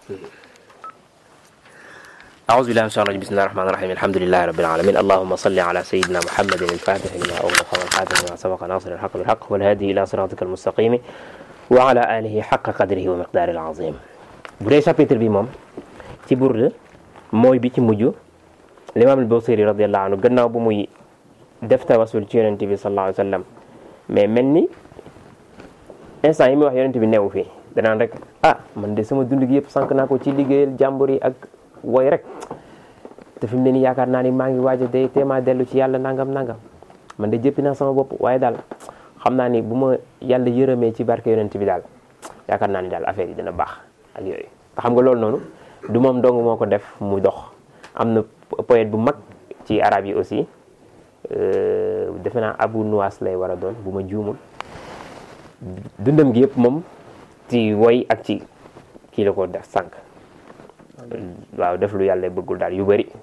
أعوذ بالله من الشيطان الرجيم بسم الله الرحمن الرحيم الحمد لله رب العالمين اللهم صل على سيدنا محمد الفاتح لما أغلق والخاتم لما سبق ناصر الحق بالحق والهادي إلى صراطك المستقيم وعلى آله حق قدره ومقداره العظيم bu dee chapitre bi moom ci Burda mooy bi ci mujj l'imam al-Busiri radiyallahu anhu gannaaw bu muy def tawasul ci yonent bi sallallahu alayhi wa sallam mais mel ni instant yi muy wax yonent bi newu fii danaan rek ah man de sama dund gi yëpp sànq naa ko ci liggéeyal jàmbur yi ak woy rek te fi mu ne nii yaakaar naa ni maa ngi waaj a day téemaa dellu ci yàlla nangam nangam man de jëppi naa sama bopp waaye daal xam naa ni bu ma yàlla yërëmee ci barke yonent bi daal yaakaar naa ni daal affaire yi dina baax ak yooyu te xam nga loolu noonu du moom dong moo ko def mu dox am na poète bu mag ci arab yi aussi defe naa Abu Nuwas lay war a doon bu ma juumul dundam gi yëpp moom ci woy ak ci kii la ko def sànq waaw def lu yàlla bëggul daal yu bëri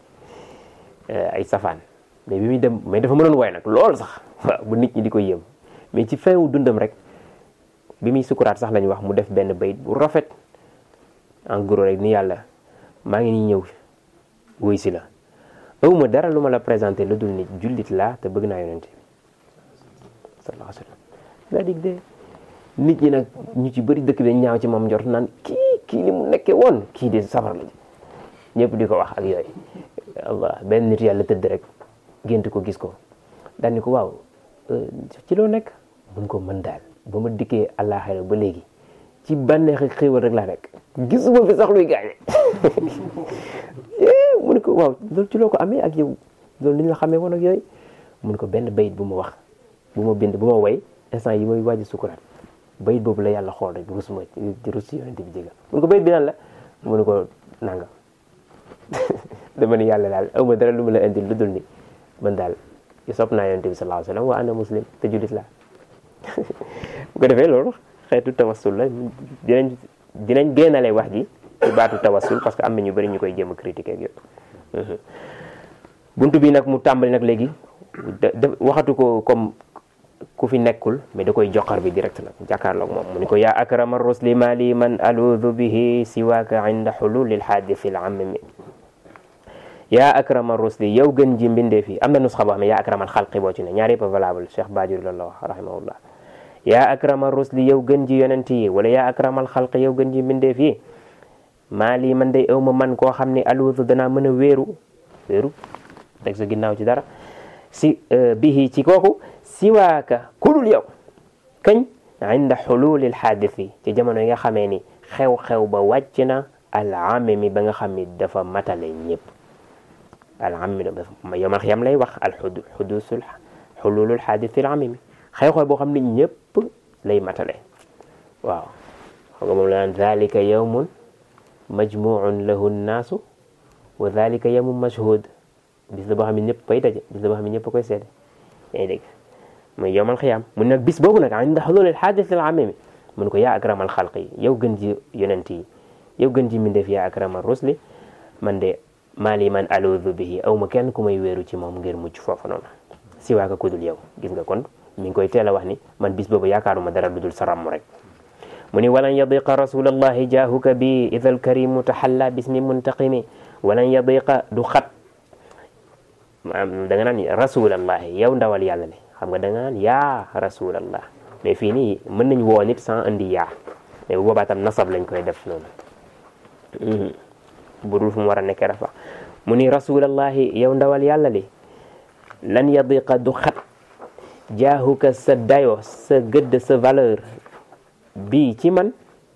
ay safaan mais bi muy dem mais dafa mënoon woy nag loolu sax waaw bu nit ñi di ko yëm mais ci feewu dundam rek bi muy sukuraat sax lañu wax mu def benn bayit bu rafet en gros rek ni yàlla maa ngi nii ñëw wuy si la awma dara lu ma la présenté lu dul nit jullit laa te bëgg naa yonente bi sallallahu alayhi wa sallam daa dig de nit ñi nag ñu ci bëri dëkk bi ñaaw ci moom njort naan kii kii li mu nekkee woon kii de safar la ñëpp di ko wax ak yooyu allah benn nit yàlla tëdd rek gént ko gis ko daal ni ko waaw ci loo nekk mun ko mën daal ba ma dikkee àllaaxira ba léegi ci bànneexi xéewal rek laa nekk gisuma fi sax luy gaañe mu ne ko waaw loolu ci loo ko amee ak yow loolu ni ñu la xamee woon ak yooyu mun ko benn bayit bu ma wax bu ma bind bu ma way instant yi may waaj sukuraat bayit boobu la yàlla xool rek rus ma rus si yonent bi jégal mun ko bayit bi nan la mu ne ko nangam dama ni yàlla daal aw ma dara lu ma la indil lu dul ni man daal sopp naa yonent bi sallallahu alayhi wa sallam wa ana muslim te jullit laa bu ko defee loolu xeetu tawassul la dinañ dinañ génnale wax ji ci baatu tawassul parce que am na ñu bëri ñu koy jéem a critiquer ak yooyu buntu bi nag mu tàmbali nag léegi waxatu ko comme ku fi nekkul mais da koy joxar bi direct nag jàkkaarloog moom mu ni ko yaa akrama rusli mali man aluudu bihi siwaaka inda xululi lxaadisi l amimi yaa akrama rusli yow gën ji mbindee fi am na nusxa boo xam ne yaa akramal xalqi boo ci ne ñaar yëpp valable Cheikh Bajuri loolu la wax rahimahullah yaa akrama rusli yow gën ji yonent yi wala yaa akramal xalqi yow gën ji mbindee fi maa lii man day aw ma man koo xam ne aluudu danaa mën a wéeru wéeru teg sa ginnaaw ci dara si bihi ci kooku siwaaka kulul yow kañ inda xululil xaadisi ci jamono yi nga xamee ni xew-xew ba wàcc na alamimi ba nga xam ni dafa matale ñëpp alamimi yomal xiyam lay wax al xudusul xululul xaadisi alamimi xew-xew boo xam ne ñëpp lay matale waaw xam nga moom la naan dalika yawmun majmuun lahu nnaasu wa dalika yawmun mashhud bis la boo xam ne ñëpp koy daje bis la boo xam ne ñëpp koy seede yaa ngi dégg muy yowmal xiyaam mun nag bis boobu nag inda xulul xaadis al amimi mun ko yaa akramal xalqi yow gën ji yonent yi yow gën ji mindeef yaa akramal rusli man de maali man aluudu bihi aw ma kenn ku may wéeru ci moom ngir mucc foofu noonu si waaka kudul yow gis nga kon mi ngi koy teel a wax ni man bis boobu yaakaaruma dara lu dul sa ràmm rek mu ni walan yadiqa rasulallahi jaahuka bi ida alkarimu taxalla bismi muntaqimi walan yadiqa du xat da nga naan rasulallahi yow ndawal yàlla le xam nga da nga naan yaa rasulallah mais fii nii mën nañ woo nit sans indi yaa mais bu boobaa tam nasab lañ koy def noonu bu dul fu mu war a nekkee rafa mu ni rasulallahi yow ndawal yàlla li lan yadiqa du xat jaahuka sa dayo sa gëdd sa valeur bii ci man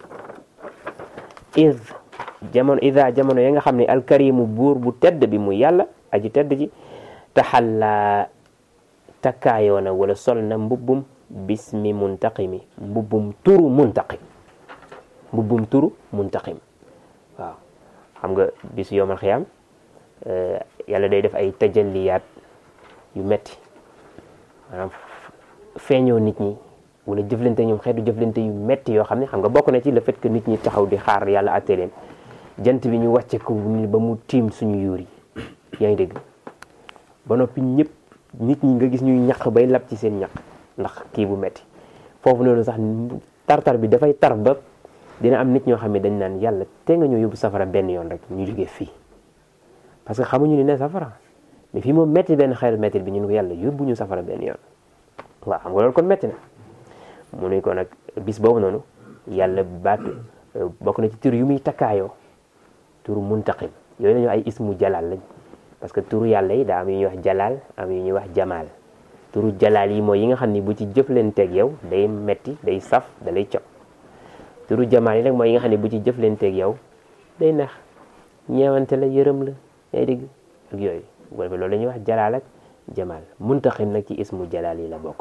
id jamono ida jamono ya nga xam ne alkarimu buur bu tedd bi mu yàlla aji tedd ji taxalla takkaayoo na wala sol na mbubbum bismi muntaqimi mbubbum turu muntaqim mbubbum turu muntaqim waaw xam nga bisu yowmal xiyaam yàlla day def ay tajalliyaat yu metti maanaam feeñoo nit ñi wala jëflante ñoom xeetu jëflante yu metti yoo xam ne xam nga bokk na ci le fait que nit ñi taxaw di xaar yàlla atte leen jant bi ñu wàcce ko ba mu tiim suñu yuur yi yaa ngi dégg ba noppi ñëpp nit ñi nga gis ñuy ñaq bay lab ci seen ñaq ndax kii bu metti foofu noonu sax tartar bi dafay tar ba dina am nit ñoo xam ne dañ naan yàlla te nga ñoo yóbbu safara benn yoon rek ñu jógee fii parce que xamuñu ni ne safara mais fii moom métti benn xeetu métti bi ñun ko yàlla yóbbu ñu safara benn yoon waaw xam nga loolu kon métti na mu ne ko nag bis boobu noonu yàlla baatu bokk na ci tur yu muy takkaayoo turu muntaqim yooyu nañu ay ismu jalal lañ parce que turu yàlla yi daa am yu ñuy wax jalal am yu ñuy wax jamaal turu jalal yi mooy yi nga xam ni bu ci jëflanteeg yow day metti day saf da lay cop turu jamaal yi nag mooy yi nga xam ne bu ci jëflanteeg yow day neex ñeewante la yërëm la yaa dégg ak yooyu bu ko defee loolu la ñuy wax jalaal ak jamaal muntaqim nag ci ismu jalal yi la bokk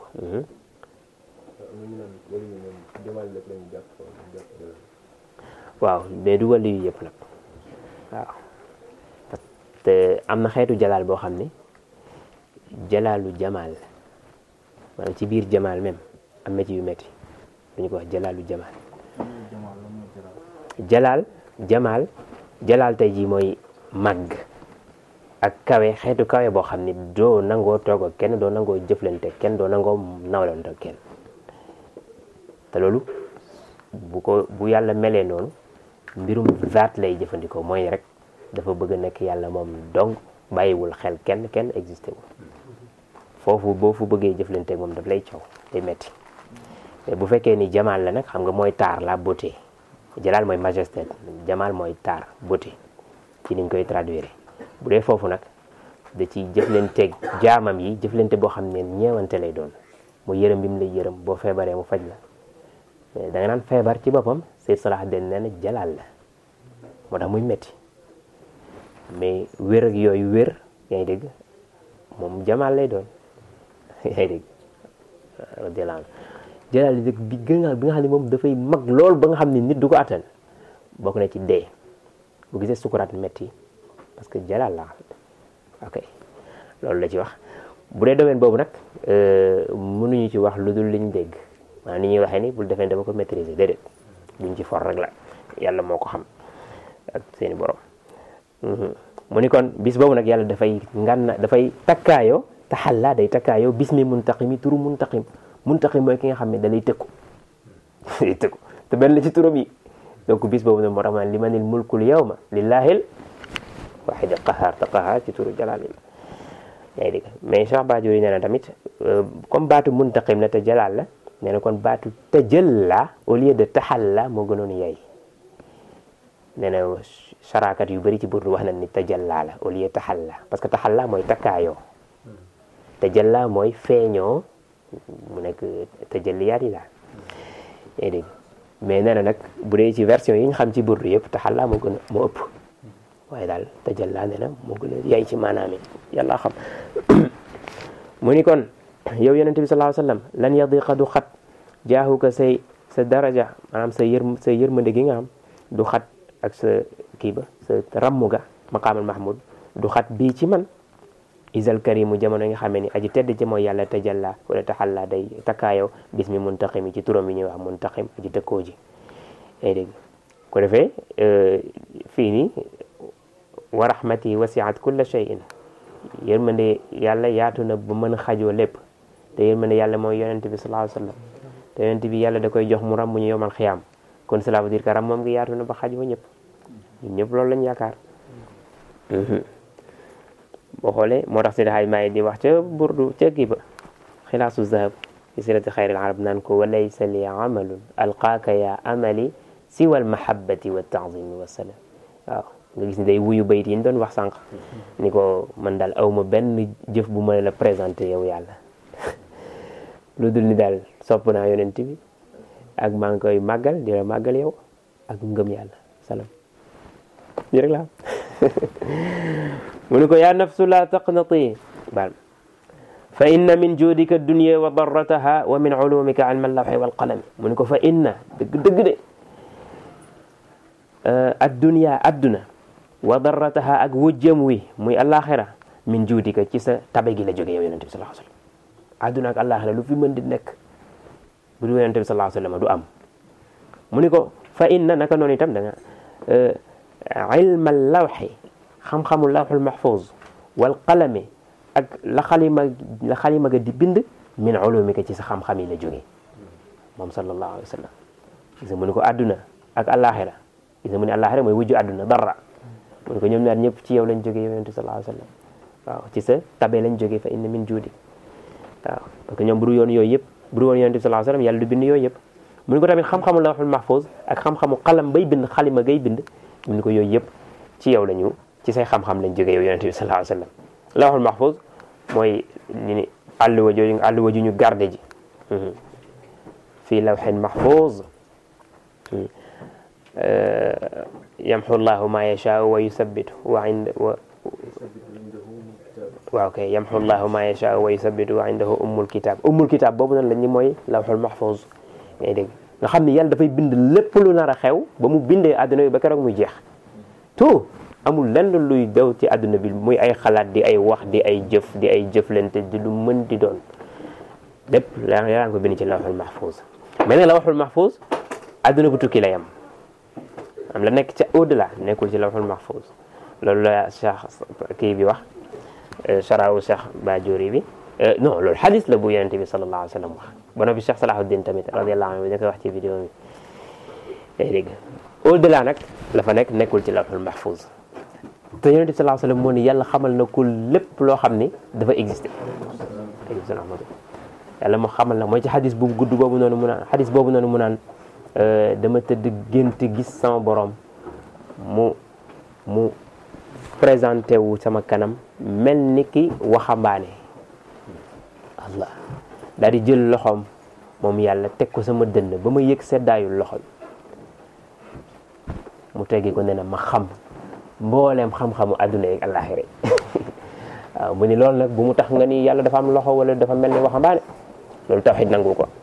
waaw mais du wàllu yu yëpp nag waaw parce que am na xeetu jalaal boo xam ne jalaalu jamaal maanaam ci biir jamaal même am na ci yu metti dañu ko wax jalaalu jamaal jalaal jamaal jalaal tey jii mooy màgg ak kawe xeetu kawe boo xam ne doo nangoo toog ak kenn doo nangoo jëflante kenn doo nangoo nawlante ak kenn te loolu bu ko bu yàlla melee noonu mbirum zaat lay jëfandikoo mooy rek dafa bëgg a nekk yàlla moom donc bàyyiwul xel kenn kenn existé wul foofu boo fu bëggee jëflante moom daf lay coow day metti mais bu fekkee ni jamaal la nag xam nga mooy taar la beauté jalaal mooy majesté jamaal mooy taar beauté ci niñ koy traduire bu dee foofu nag da ci jëflanteeg jaamam yi jëflante boo xam ne ñeewante lay doon mu yërëm bi mu lay yërëm boo feebaree mu faj la mais da nga naan feebar ci boppam Seyd Salah den nee na jalaal la moo tax muy metti mais wér ak yooyu wér yaa ngi dégg moom jamaal lay doon yaa ngi dégg radiyallahu anhu jalaal yi bi gën a bi nga xam ne moom dafay mag lool ba nga xam ne nit du ko attan bokk na ci dee bu gisee sukuraat metti parce que jalaal la ok loolu la ci wax bu dee domaine boobu nag mënuñu ci wax lu dul liñ dégg maanaam ni ñuy waxee ni bul defee dama ko maîtriser déedéet duñ ci for rek la yàlla moo ko xam ak seeni borom mu ni kon bis boobu nag yàlla dafay nganna dafay takkaayoo taxallaa day takkaayoo bis mi muntaqimi turu muntaqim muntaqim mooy ki nga xam ne da lay tëkku day tëkku te benn la ci turam yi donc bis boobu nag moo tax ma limanil mulkul yawma lillaahil waahidil qahaar te qahaar ci turu jalaal yi yaa ngi dégg mais Cheikh Badiou nee na tamit comme baatu muntaqim la te jalaal la nee na kon baatu tajalla au lieu de taxalla moo gënoon yey nee na saraakat yu bëri ci burdu wax nañ ni tajalla la au lieu taxalla parce que taxalla mooy takkaayoo tajalla mooy feeñoo mu nekk tajalliyaat yi daal yaa dégg mais nee na nag bu dee ci version yi nga xam ci burdu yëpp taxalla moo gën a moo ëpp waaye daal tajalla nee na moo gën a yey ci maanaam yi yàlla xam mu ni kon yow yonente bi sallallahu alayhi wasallam lan yadiqa du xat jaaxuka say sa daraja maanaam sa yër sa yërmande gi nga am du xat ak sa kii ba sa rammu ga maqaamal mahmud du xat bii ci man isal karimu jamono yi nga xamee ni aji tedd ci mooy yàlla tajalla wala taxalla day takkaayow bis mi muntaqim yi ci turam yi ñuy wax muntaqim aji tëkkoo ji ay dégg ko defee fii nii wa rahmati wasiat kulla shay'in yërmande yàlla yaatu na ba mën a xajoo lépp te yërmande yàlla mooy yonent bi sallallahu alayhi wasallam te yonent bi yàlla da koy jox mu ram mu ñu yomal xiyaam kon cela veut dire que ram moom ngi yaatu na ba xaj ba ñëpp ñun ñëpp loolu lañ yaakaar boo xoolee moo tax Seydi Hajji Maalik di wax ca burdu ca kii ba xilaasu zahab fi sirati xayril arab naan ko wa laysa li amalun alqaaka ya amali siwa almahabati wa taazimi wa salam waaw nga gis ni day wuyu bayit yi ñu doon wax sànq ni ko man daal awma benn jëf bu ma la présenté yow yàlla lu dul ni daal sopp naa yonent bi ak maa ngi koy màggal di la màggal yow ak ngëm yàlla salaam lii rek la mu ni ko yaa nafsu la taqnati baal fa inna min juudika dunya wa darrataha wa min ulumika ilma allawhi wal qalami mu ni ko fa inna dëgg dëgg de addunya adduna wa darrataha ak wujjam wi muy alaxira min juudika ci sa tabe gi la jóge yow yonente bi sallallahu alayhi wasallam adduna ak alaxira lu fi mën di nekk bu du yonente bi sallallahu alayhi wasallam du am mu ni ko fa inna naka noonu itam da nga ilma lawxi xam-xamu lawxul mahfuz wal qalami ak la xalima la xalima ga di bind min ulumika ci sa xam-xam yi la jóge moom sallallahu alayhi wasallam gis mu ni ko adduna ak àllaaxira gis nga mu ne àllaaxira mooy wujju àdduna dara mu ne ko ñoom ñaar ñëpp ci yow lañ jógee yow yonent bi sallallahu alayhi wa sallam waaw ci sa tabe lañ jógee fa inna min juudi waaw parce que ñoom bu du yoon yooyu yëpp bu du woon yonent bi sallallahu alayhi wa sallam yàlla du bind yooyu yëpp mu ne ko tamit xam-xamu lawhul mahfuz ak xam-xamu xalam bay bind xalima gay bind mu ne ko yooyu yëpp ci yow lañu ci say xam-xam lañ jógee yow yonent bi sallallahu alayhi wa sallam lawhul mahfuz mooy ñu ni àlluwa jooju àlluwa ju ñu garde ji fii lawhin mahfuz yamhu llahu ma yashaau wa yuthabbitu wa inda wa waaw kay yamhu llahu ma yashaau wa yuthabbitu wa indahu ummul kitab ummul kitab boobu nag la ñu mooy lawhul mahfuz ngay dégg nga xam ni yàlla dafay bind lépp lu nar a xew ba mu bindee àdduna bi ba keroog muy jeex tout amul lenn luy daw ci àdduna bi muy ay xalaat di ay wax di ay jëf di ay jëflante di lu mën di doon lépp yaa ngi ko bind ci lawhul mahfuz mais nag lawhul mahfuz àdduna bu tukki la yam am la nekk ca au delà nekkul ci lawhul mahfuz loolu la cheikh kii bi wax charaawu cheikh Bajuri bi non loolu xadis la bu yonente bi sallallahu alayhi wa sallam wax ba noppi cheikh Salahuddin tamit radiallahu anhu da koy wax ci vidéo bi day dégg au delà nag la fa nekk nekkul ci lawhul mahfuz te yonente bi sallallahu alayhi wa sallam moo ni yàlla xamal na ko lépp loo xam ni dafa existé yàlla moo xamal na mooy ci xadis bu gudd boobu noonu mu naan xadis boobu noonu mu naan dama tëdd gént gis sama borom mu mu présenté wu sama kanam mel ni ki waxambaane allah daal di jël loxoom moom yàlla teg ko sama dënn ba ma yëg seddaayul loxo bi mu teggi ko ne na ma xam mbooleem xam-xamu adduna yi àllaaxira waaw mu ni loolu nag bu mu tax nga ni yàlla dafa am loxo wala dafa mel ni waxambaane loolu tawxid nangu ko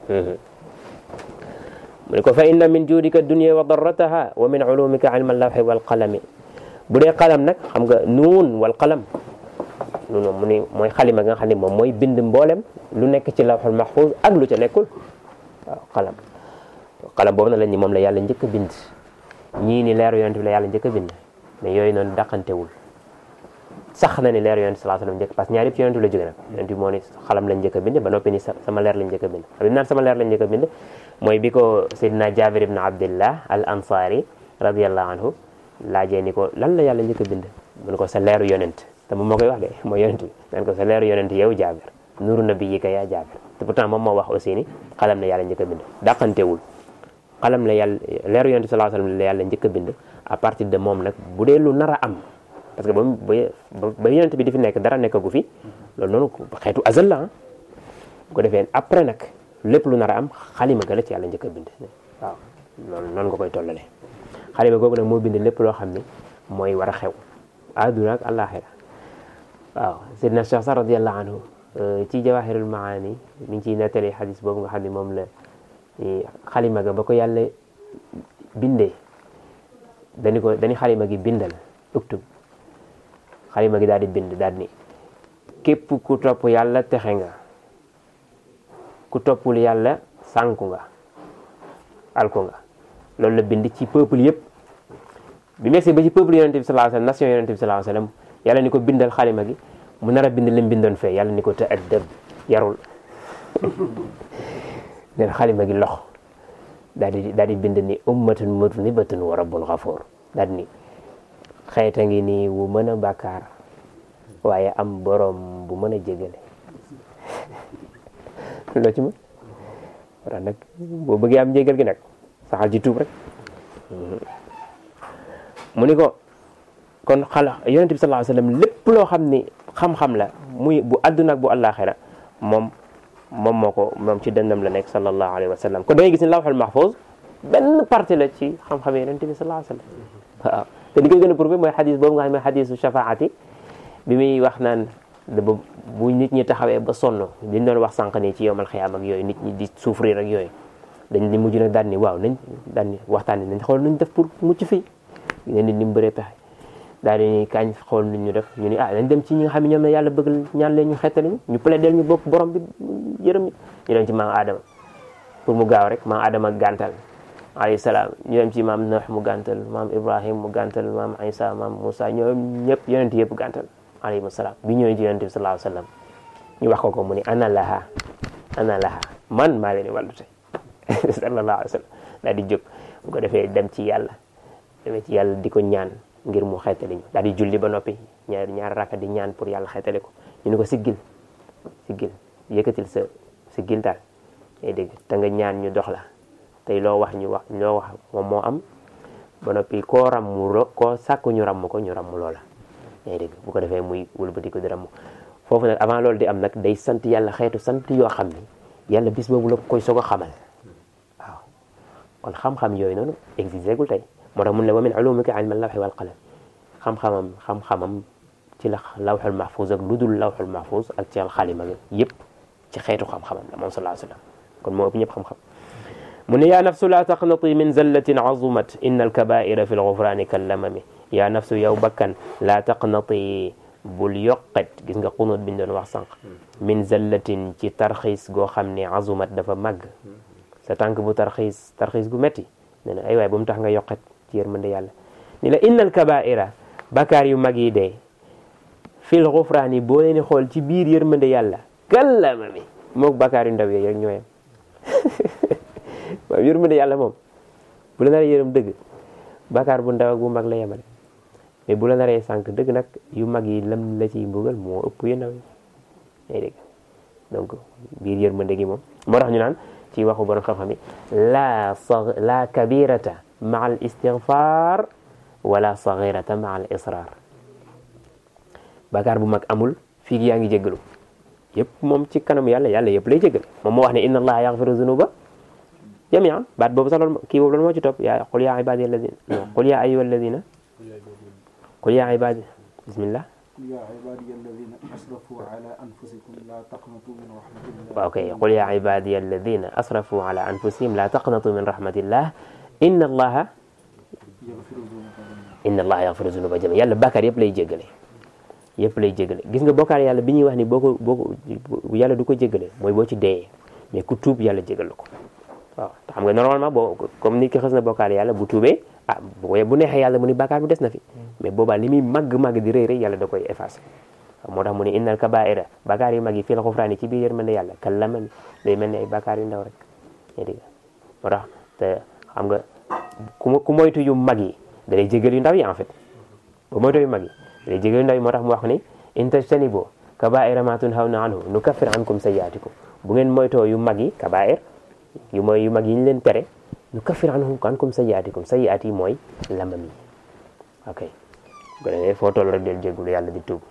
mu ne ko fa inna min juudika dunya wa darrataha wa min ulumika ilma allawxi wal qalami bu dee qalam nag xam nga nuun wal qalam nuun moom mu ni mooy xalima nga xam ne moom mooy bind mboolem lu nekk ci lawxul mahfuz ak lu ca nekkul waaw qalam qalam boobu na la ni moom la yàlla njëkk a bind ñii ni leeru yonent bi la yàlla njëkk a bind mais yooyu noonu daqantewul sax na ni leeru yonent sallallahu alayhi wasallam njëkk parce que ñaar yëpp ci yonent bi la jóge nag yonent bi moo ni xalam lañ njëkk a bind ba noppi ni sama leer lañ njëkk a bind xam naan sama leer lañ njëkk a bind mooy bi ko Seydina Jabir ibn Abdillah al ansari radiyallahu anhu laajee ni ko lan la yàlla njëkk a bind mu ne ko sa leeru yonent te moom moo koy wax de mooy yonent bi naan ko sa leeru yonent yow Jabir nuru nabiyyika yaa Jabir te pourtant moom moo wax aussi ni xalam la yàlla njëkk a bind dàqantewul xalam la yàlla leeru yonent sallallahu alayhi wasallam la yàlla njëkk a bind à partir de moom nag bu dee lu nar a am parce que ba ba ba yonent bi di fi nekk dara nekkagu fi loolu noonu xeetu azal la bu ko defee après nag lépp lu nar a am xalima ga la ci yàlla njëkk a bind waaw loolu noonu nga koy tollale xalima googu nag moo bind lépp loo xam ne mooy war a xew àdduna ak àllaaxira waaw Seydina Cheikh Sa radiyallahu anhu ci jawahirul maani mi ngi ciy nettali xadis boobu nga xam ne moom la xalima ga ba ko yàlla bindee dañu ko dañu xalima gi bindal uktub xalima gi daal di bind daal ni képp ku topp yàlla texe nga ku toppul yàlla sànku nga alku nga loolu la bind ci peuple yëpp bi megsee ba ci peuple yonente bi sallallahu alayhi wasallam nation yonente bi sallallahu alayhi wasallam yàlla ni ko bindal xalima gi mu nar a bind lim bindoon fee yàlla ni ko te addab yarul nen xalima gi lox daal di daal di bind ni ummatun mudnibatun wa rabbun ghafur daal ni xeeta ngi nii wu mën a bàkkaar waaye am borom bu mën a jégale loo ci mën wara nag boo bëggee am jégal gi nag saxal ci tuub rek mu ni ko kon xala yonente bi sallallahu alayhi wasallam lépp loo xam ni xam-xam la muy bu àdduna ak bu àllaaxira moom moom moo ko moom ci dënnam la nekk sallallahu alayhi wa sallam kon da ngay gis ni lawhul mahfuz benn partie la ci xam-xam yonente bi sallallahu alayhi wa sallam waaw te li koy gën a prouvé mooy xadis boobu nga xam ne xadisu shafaati bi muy wax naan da ba bu nit ñi taxawee ba sonn liñ doon wax sànq nii ci yowmal xiyaam ak yooyu nit ñi di souffrir ak yooyu dañ di mujj nag daal ni waaw nañ daal ni waxtaan nañ xool nuñ def pour mucc fii ne nit ñi mu bëree pexe daal di kañ xool nit ñu def ñu ni ah nañ dem ci ñi nga xam ne ñoom la yàlla bëgg ñaan leen ñu xettali ñu ñu plaidel ñu bopp borom bi yërëm ñu ñu dem ci maam Adama pour mu gaaw rek maam Adama gàntal alayhi salaam ñu dem ci maam Nuh mu gàntal maam Ibrahim mu gàntal maam Isa maam Moussa ñoom ñëpp yonent yëpp gàntal alayhi salaam bi ñëwee ci yonent bi sallallahu alayhi wasallam ñu wax ko ko mu ni ana laha ana laha man maa leen di wàllu tey sallallahu alayhi wasallam daal di jóg bu ko defee dem ci yàlla demee ci yàlla di ko ñaan ngir mu xeetali ñu daal di julli ba noppi ñaar ñaar rakka di ñaan pour yàlla xeetali ko ñu ne ko siggil siggil yëkkatil sa siggil daal ngay dégg te nga ñaan ñu dox la tey loo wax ñu wax loo wax moom moo am ba noppi koo ràmm ro koo sàkku ñu ràmm ko ñu ràmm loola ngay dégg bu ko defee muy wëlbati ko di ràmm foofu nag avant loolu di am nag day sant yàlla xeetu sant yoo xam ni yàlla bis boobu la koy soog a xamal waaw kon xam-xam yooyu noonu existé gul tey moo tax mun ne wa min ulumika ilma lawxi wal qalam xam-xamam xam-xamam ci la lawxul mahfuz ak lu dul lawxul mahfuz ak ci xalima yëpp ci xeetu xam-xamam la moom sallallahu alayhi wa sallam kon moo ëpp ñëpp xam-xam mu ne yaa nafsu laa taqnati min zallatin azumat inna alkabaira fi lgufrani kallamami yaa nafsu yow bakkan laa taqnati bul yoqet gis nga xunut biñ doon wax sànq min zallatin ci tarxiis goo xam ne azumat dafa màgg sa tànk bu tarxiis tarxiis gu metti nee na ay waay bu mu tax nga yoqet ci yërmande yàlla ni la inna alkabaira bakaar yu mag yi dee fil gufraani boo leen xool ci biir yërmande yàlla kallamami mook bakaar yu ndaw yi rek ñooyam waaw yërmande yàlla moom bu la naree yërëm dëgg bakaar bu ndaw ak bu mag la yemale mais bu la naree sànq dëgg nag yu mag yi lam la ciy mbugal moo ëpp yu ndaw yi ngay dégg donc biir yërmande gi moom moo tax ñu naan ci waxu borom xam-xam yi la sa la kabirata maa al istigfar wala sagirata maa al israr bakaar bu mag amul fii yaa ngi jéggalu yëpp moom ci kanam yàlla yàlla yëpp lay jéggal moom moo wax ne inna allaha yaxfiru zunuba jamian baat boobu sax loolu kii boobu loolu moo ci topp yaa qul yaa ibadi alladina qul yaa ayuha alladina qul yaa ibadi bismillah يا عبادي الذين أسرفوا على أنفسكم لا تقنطوا من رحمة الله waaw kay qul yaa ibadi alladina asrafu ala anfusihim la taqnatu min rahmatillah inna allaha يغفر الذنوب جميعا inna allaha yaxfiru zunuba jamian yàlla bàkkaar yëpp lay jéggale yëpp lay jéggale gis nga bokkaar yàlla bi ñuy wax ni boo ko boo ko yàlla du ko jéggale mooy boo ci deeyee mais ku tuub yàlla jégal la ko waaw te xam nga normalement boo comme nit ki xës na bokkaar yàlla bu tuubee ah bu bu neexee yàlla mu ni bàkkaar bi des na fi mais boobaa li muy màgg-màgg di rëy rëy yàlla da koy effacé waaw moo tax mu ne innal kabaira bàkkaar yu mag yi fii la xufraani ci biir yërmande yàlla kallamani day mel ni ay bàkkaar yu ndaw rek yaa dégg moo tax te xam nga ku ku moytu yu mag yi da lay jégal yu ndaw yi en fait bu moytu yu mag yi da lay jégal yu ndaw yi moo tax mu wax ni in tajtanibu kabaira ma tunhawna anhu nukaffir ankum sayyiatikum bu ngeen moytoo yu mag yi kabair yu mooy yu mag yi ñu leen tere nu kaffir anhum ankum sayyi'atikum sayyi'at yi mooy lamam yi ok bu ko defee foo toll rek del jéggulu yàlla di tuub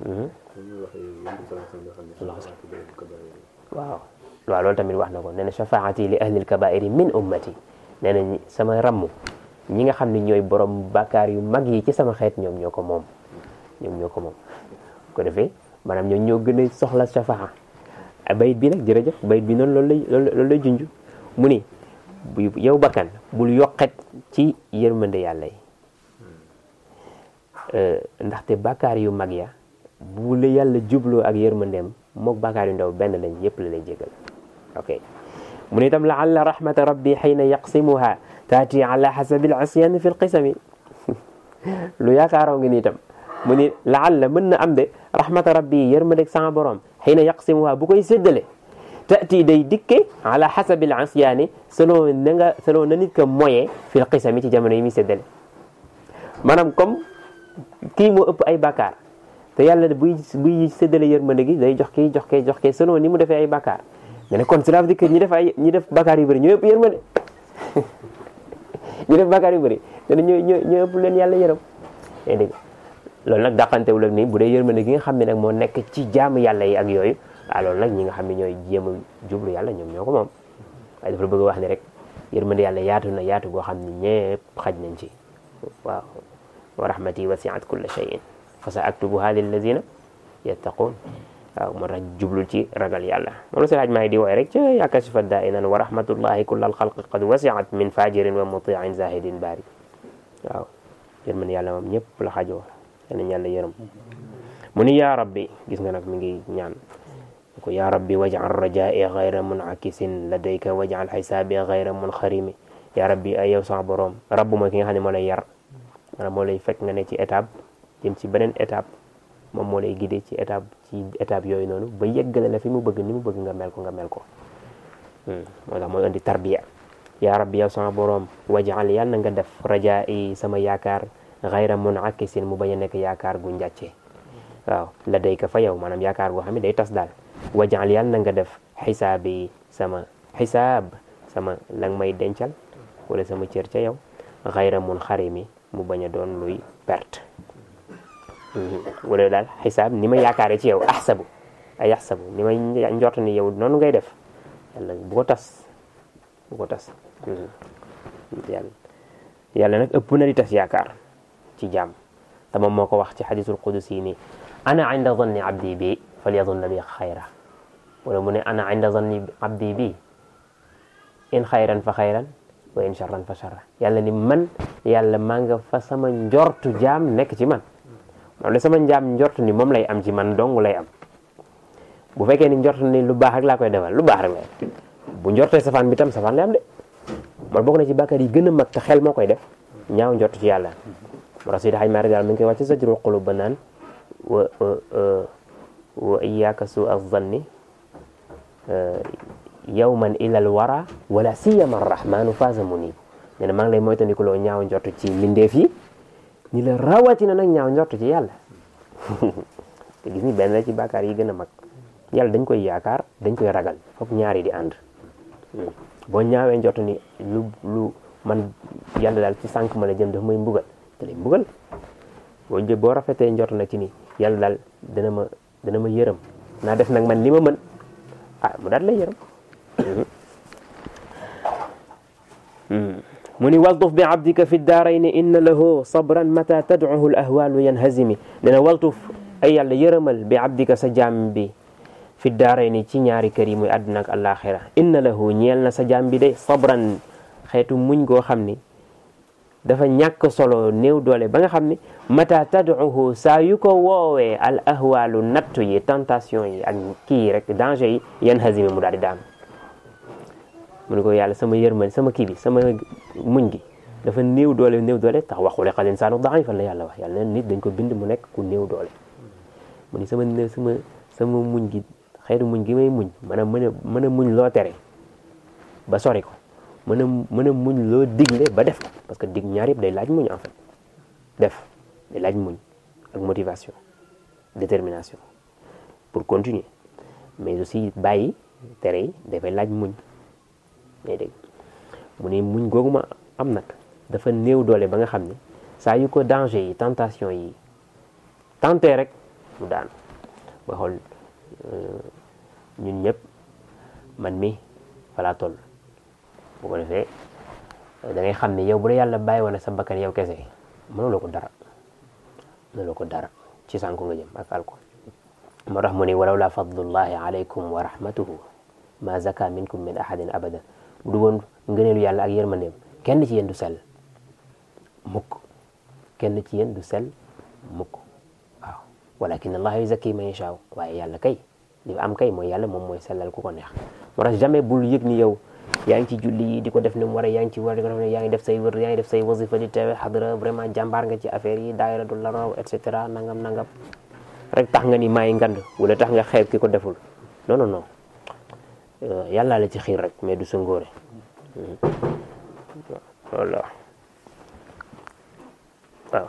waaw waaw loolu tamit wax na ko nee na shafaati li ahlil kabairi min ummati nee na ñi- sama ramm ñi nga xam ne ñooy borom bàkkaar yu mag yi ci sama xeet ñoom ñoo ko moom ñoom ñoo ko moom bu ko defee maanaam ñoom ñoo gën a soxla shafaa bayit bi nag jërëjëf bayit bi noonu loolu lay loolu lay junj mu ni bu yow bakkan bul yokkat ci yërmande yàlla yi ndaxte bàkkaar yu mag ya bu la yàlla jubloo ak yërmandeem mook bàkkaar yu ndaw benn lañ yëpp la lay jégal ok mu ne itam laalla rahmata rabbi xayna yaqsimuha taati ala xasabi alasiyan fi lqisami lu yaakaaroo ngi ni itam mu ni laalla mën na am de rahmata rabbi yërmandeeg sama borom xayna yaqsimuha bu koy séddale taati day dikke ala xasabil asyaani selon na nga selon na nit ka moye fil qisami ci jamono yi muy séddale maanaam comme kii moo ëpp ay bàkkaar te yàlla buy buy séddale yërmande gi day jox kii jox kii jox kii selon ni mu defee ay bàkkaar nga ne kon cela veut dire que ñi def ay ñi def bàkkaar yu bëri ñoo ëpp yërmande ñi def bàkkaar yu bëri dana ñoo ñoo ñoo ëpp leen yàlla yërëm yaa dégg loolu nag dàqantewul ak ni bu dee yërmande gi nga xam ne nag moo nekk ci jaamu yàlla yi ak yooyu waaw loolu nag ñi nga xam ne ñooy jéem a jublu yàlla ñoom ñoo ko moom waaye dafa la bëgg a wax ni rek yërmande yàlla yaatu na yaatu goo xam ne ñëpp xaj nañ ci waaw wa rahmati wasiat kulla shay'in fa sa aktubuha lillazina yattaqun waaw moo tax jublul ci ragal yàlla moom la si laaj maa ngi di wooy rek ca yakashifa dainan wa rahmatullahi kulla alxalqi qad wasiat min fajirin wa mutiin zahidin baari waaw yërmande yàlla moom ñëpp la xajoo yal nañ yàlla yërëm mu ni yaa rabbi gis nga nag mi ngi ñaan ko yaa rabbi waj'al rajaa'i ghayra mun'akisin ladayka waj'al xisaabi ghayra munxarimi yaa rabbi ay yow sama borom rabb mooy ki nga xam ne moo lay yar maanaam moo lay fekk nga ne ci étape jëm ci beneen étape moom moo lay guider ci étape ci étape yooyu noonu ba yeggale la fi mu bëgg ni mu bëgg nga mel ko nga mel ko moo tax mooy indi tarbiya yaa rabbi yow sama boroom wajal yàlla na nga def rajaa yi sama yaakaar xayra mun akisin mu bañ a nekk yaakaar gu njàcce waaw la day ka fa yow maanaam yaakaar goo xam ne day tas daal wajal yàlla na nga def xisaab yi sama xisaab sama la nga may dencal wala sama cër ca yow xayra mun xarimi mu bañ a doon luy perte wala daal xisaab ni ma yaakaare ci yow ahsabu ay ahsabu ni may njort ni yow noonu ngay def yàlla bu ko tas bu ko tas yàlla yàlla nag ëpp na di tas yaakaar ci jaam te moom moo ko wax ci xadisul qudusi ni ana inda zanni abdi bi falyadunna bi xayra wala mu ne ana inda zanni abdi bi in xayran fa xayran wa in charran fa charra yàlla ni man yàlla maa nga fa sama njortu jaam nekk ci man moom la sama njaam njortu ni moom lay am ci man dong lay am bu fekkee ni njortu ni lu baax rek laa koy defal lu baax rek lay am bu njortee safaan bi tam safaan lay am de man bokk na ci bàkkaar yi gën a mag te xel moo koy def ñaaw njortu ci yàlla moo tax Seydi Hajji Maalik daal mi ngi koy wax ci Zajrul Quluub ba naan wa wa iyyaka su az-zanni yawman ilal wara wala siyama arrahmanu faza munib nee na maa ngi lay moytandiku loo ñaaw njort ci mbindeef yi ni la rawatina nag ñaaw njort ci yàlla te gis ni benn la ci bàkkaar yi gën a mag yàlla dañ koy yaakaar dañ koy ragal foog ñaari di ànd boo ñaawee njort ni lu lu man yàlla daal ci sànq ma la jëm daf may mbugal te lay mbugal boo jë boo rafetee njort nag ci ni yàlla daal dana ma dana ma yërëm naa def nag man li ma mën ah mu daal lay yërëm mu ni waltuf bi abdika fi daarayni inna lahu sabran mata tadcuhu l ahwalu yanhazimi nee na waltuf ay yàlla yërëmal bi abdika sa jaam bi fi daarayni ci ñaari kër yi muy àdduna ak alaxira inna lahu ñeel na sa jaam bi de sabran xeetu muñ goo xam ni dafa ñàkk solo néew doole ba nga xam ni mata tadcuhu saa yu ko woowee al ahwalu nattu yi tentation yi ak kii rek danger yi yanhazimi mu daal di daanu mu ne ko yàlla sama yërmande sama kii bi sama muñ gi dafa néew doole néew doole tax waxule xal insaanu daifan la yàlla wax yàlla nit dañ ko bind mu nekk ku néew doole mu ni sama sama sama muñ gi xeetu muñ gi may muñ mën a mën a mën a muñ loo tere ba sori ko mën a mën a muñ loo digle ba def ko parce que dig ñaar yëpp day laaj muñ en fait def day laaj muñ ak motivation détermination pour continuer mais aussi bàyyi tere yi dafay laaj muñ ngay dégg mu ne muñ googu ma am nag dafa néew doole ba nga xam ne saa yu ko danger yi tentation yi tenté rek mu daan ba xool ñun ñëpp man mi falaa toll bu ko defee da ngay xam ne yow bu la yàlla bàyyi woon sa bakkan yow kese mënuloo ko dara mënuloo ko dara ci sànku nga jëm ak alko moo tax mu ne walaw la fadlullahi alaykum wa rahmatuhu ma zaka minkum min ahadin abadan bu du woon ngëneelu yàlla ak yërmandeem kenn ci yéen du sell mukk kenn ci yéen du sell mukk waaw walakin allah yuzakki man yashaa waaye yàlla kay li am kay mooy yàlla moom mooy sellal ku ko neex moo tax jamais bul yëg ni yow yaa ngi ci julli yi di ko def ni mu waree yaa ngi ci war di ko def ne yaa ngi def say wër yaa ngi def say wasifa di teewe xadra vraiment jàmbaar nga ci affaire yi daayira du la raw et cetera nangam nangam rek tax nga ni maay ngand wala tax nga xeeb ki ko deful non non non yàlla la ci xiir rek mais du sa ngóore walla waaw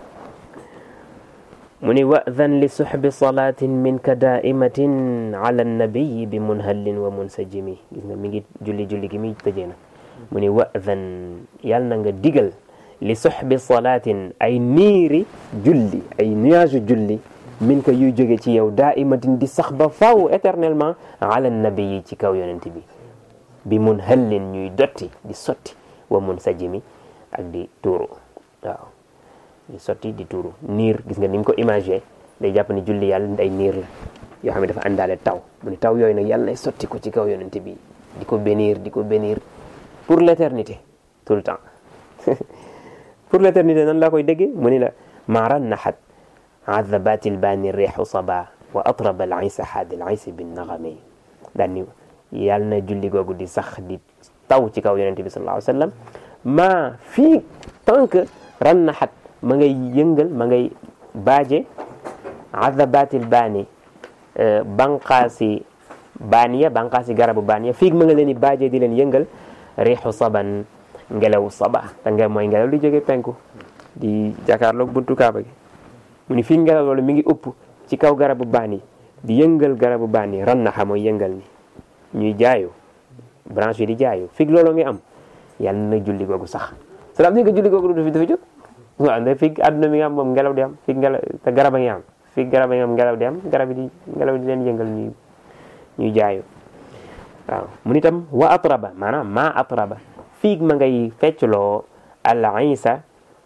mu ni wadan li suxbi salaatin minka daimatin ala nabiyi bi munhallin wa munsajimi gis nga mi ngi julli julli gi mi tëjee na mu ni wadan yàlla na nga digal li suxbi salaatin ay niiri julli ay nuage julli min ka yuy jóge ci yow daimatin di sax ba faw éternellement ala nabiyi ci kaw yonent bi bi munhallin ñuy dotti di sotti wa munsajimi ak di tuuru waaw di sotti di tuuru niir gis nga ni mu ko imagé day jàpp ni julli yàlla ay niir la yoo xam ne dafa àndaale taw mu ne taw yooyu nag yàlla nay sotti ko ci kaw yonent bi di ko bénir di ko bénir pour l'éternité tout le temps pour l'éternité nan laa koy déggee mu ni la maaran naxat adabat ilbaani reexu saba wa atraba al isa haad al isa bin naxame daan ni yàlla na julli googu di sax di taw ci kaw yonent bi sallallahu alayhi wa sallam maa fii tant que ran naxat ma ngay yëngal ma ngay baaje adabatil baani banqaasi baaniya banqaasi garabu baaniya fiig ma nga leen di baaje di leen yëngal riixu saban ngelaw saba te nga mooy ngelaw li jóge penku di jàkkaarloog buntu kaaba gi mu ni fii ngelaw loolu mi ngi upp ci kaw garabu baan yi di yëngal garabu baan yi ran naxa mooy yëngal ni ñuy jaayu branche yi di jaayu fii loolu ngi am yàlla na julli googu sax cela veut dire que julli googu du fi dafa jóg waaw ndax fii àdduna mi nga am moom ngelaw di am fii ngelaw te garab a ngi am fii garab a ngi am ngelaw di am garab yi di ngelaw di leen yëngal ñuy ñuy jaayu waaw mu nitam wa atraba maanaam ma atraba fii ma ngay feccloo al isa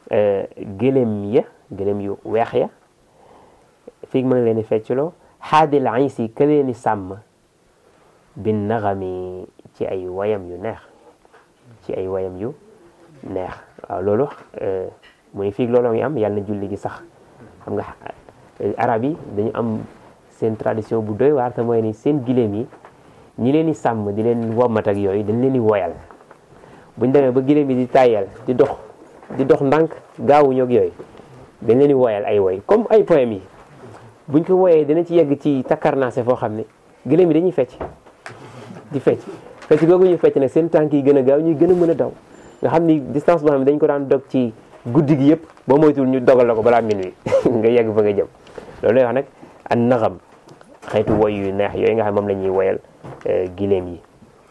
gëlëm ya gëlëm yu weex ya fii ma ngi leen di feccloo xaadil isi ka leen di sàmm bin naxami ci ay wayam yu neex ci ay wayam yu neex waaw loolu mu ni fii loolu ngi am yàlla na julli gi sax xam nga arab yi dañu am seen tradition bu doy waar te mooy ni seen giléem yi ñi leen di sàmm di leen wommat ak yooyu dañ leen di woyal buñ demee ba giléem yi di tàyyal di dox di dox ndànk gaawuñu ak yooyu dañ leen di woyal ay woy comme ay poème yi buñ ko woyee dina ci yegg ci takkarnaase foo xam ne giléem yi dañuy fecc di fecc fecc googu ñu fecc nag seen tànk yi gën a gaaw ñuy gën a mën a daw nga xam ni distance boo xam ne dañ ko daan dog ci guddi gi yëpp boo moytul ñu dogal la ko balaa minuit nga yegg fa nga jëm loolu lay wax nag an naxam xeetu woy yu neex yooyu nga xam moom la ñuy woyal giléem yi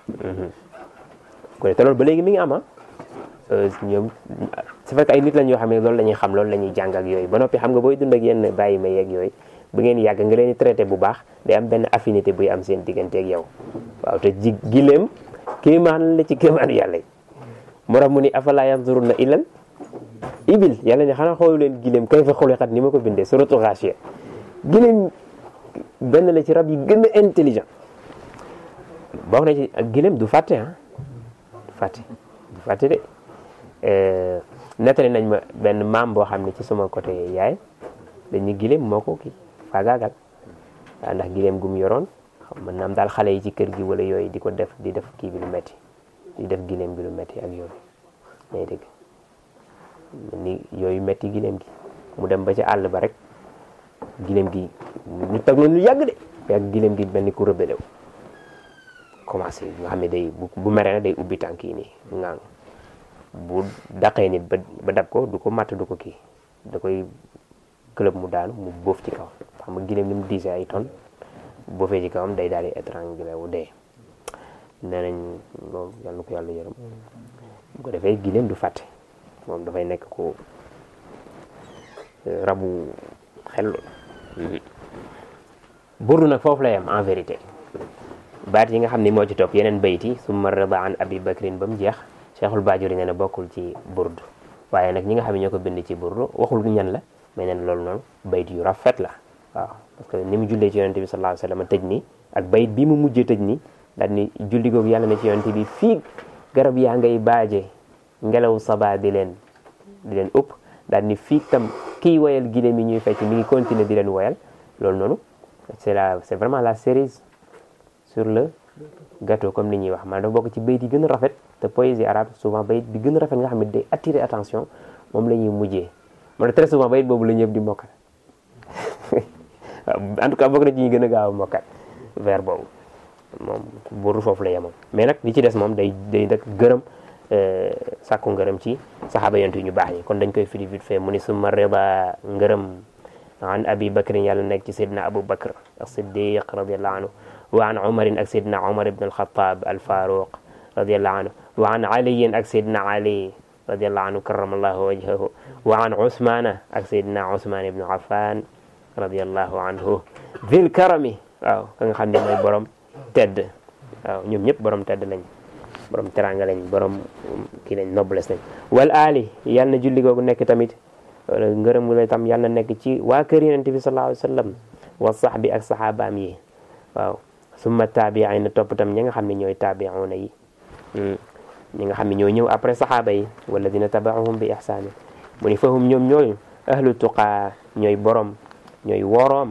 ko te loolu ba léegi mi ngi am ah ñoom su fekk ay nit lañ yoo xam ne loolu la ñuy xam loolu la ñuy jàng ak yooyu ba noppi xam nga booy dund ak yenn bàyyi ma yeeg yooyu bu ngeen yàgg nga leen di traité bu baax day am benn affinité buy am seen diggante ak yow waaw te ji giléem kéemaan la ci kéemaanu yàlla yi moo tax mu ni afala yanzuruna ilal ibil yàlla ne xanaa xoolu leen giléem kay fa xuliqat ni ma ko bindee suratu Gaasiya giléem benn la ci rab yi gën a intelligent bokk na ci ak giléem du fàtte ah du fàtte du fàtte de nettali nañ ma benn maam boo xam ne ci suma côté yaay dañu giléem moo ko kii faagaagal waaw ndax giléem gum yoroon xam mën naam daal xale yi ci kër gi wala yooyu di ko def di def kii bi lu metti di def giléem bi lu metti ak yooyu may dégg ni yooyu metti giléem gi mu dem ba ci àll ba rek giléem gi ñu tag noonu lu yàgg de yàgg giléem gi mel ni ku rëbële wu commencé nga xam ne day bu mere na day ubbi tànk yi nii ngang bu daqee nit ba ba dab ko du ko matt du ko kii da koy club mu daanu mu boof ci kaw xam nga giléem ni mu diisee ay tonnes boofee ci kawam day daal di étranglé wu dee nee nañ loolu yàlla na ko yàlla yërëm bu ko defee giléem du fàtte moom dafay nekk ko rabu xel burdu nag foofu lay am en vérité baat yi nga xam ne moo ci topp yeneen bayt yi summa rida an abi bakrin ba mu jeex cheikhul bajuri nee na bokkul ci burdu waaye nag ñi nga xam ne ñoo ko bind ci burdu waxul ñan la mais neen loolu noonu bayt yu rafet la waaw parce que ni mu jullee ci yonente bi sallallahu alayhi wasallam tëj nii ak bayit bi mu mujjee tëj nii daal ni julli googu yàlla na ci yonente bi fii garab yaa ngay baaje ngelaw saba di leen di leen ëpp daal ni fii tam kii woyal giléem yi ñuy fecc mi ngi continuer di leen woyal loolu noonu c'est la c'est vraiment la cerise sur le gâteau comme ni ñuy wax maanaam dafa bokk ci bayit yi gën a rafet te poésie arabe souvent bayit bi gën a rafet nga xam ne day attirer attention moom la ñuy mujjee moo tax très souvent bayit boobu la ñëpp di mokkal en tout cas bokk na ci ñi gën a gaaw a mokkal vers boobu moom buuru foofu la yemoon mais nag li ci des moom day day nag gërëm sàkku ngërëm ci saxaaba yonent ñu baax ñi kon dañ koy firi vite fait mu ni summa rida ngërëm an abi bakrin yàlla nekk ci seydina abu bakr ak siddiq radiallahu anhu wa an umarin ak seydina umar ibn alxatab alfaruq radiallahu anhu wa an aliyin ak seydina ali radiallahu anhu karamallahu wajhahu wa an usmana ak seydina usman ibn affan radiallahu anhu vil karami waaw ka nga xam ne mooy borom tedd waaw ñoom ñëpp borom tedd lañ borom teranga lañ borom kii lañ noblesse lañ wal ali yàlla na julli googu nekk tamit wala ngërëm la tam yàlla na nekk ci waa kër yonent bi sallallahu alayhi wa sallam wa sahbi ak saxaabaam yi waaw summa taabiin na topp tam ñi nga xam ne ñooy taabiuna yi ñi nga xam ne ñoo ñëw après saxaaba yi walladina tabaahum bi ihsaanin mu ni fahum ñoom ñooyu ahlu tuqaa ñooy borom ñooy woroom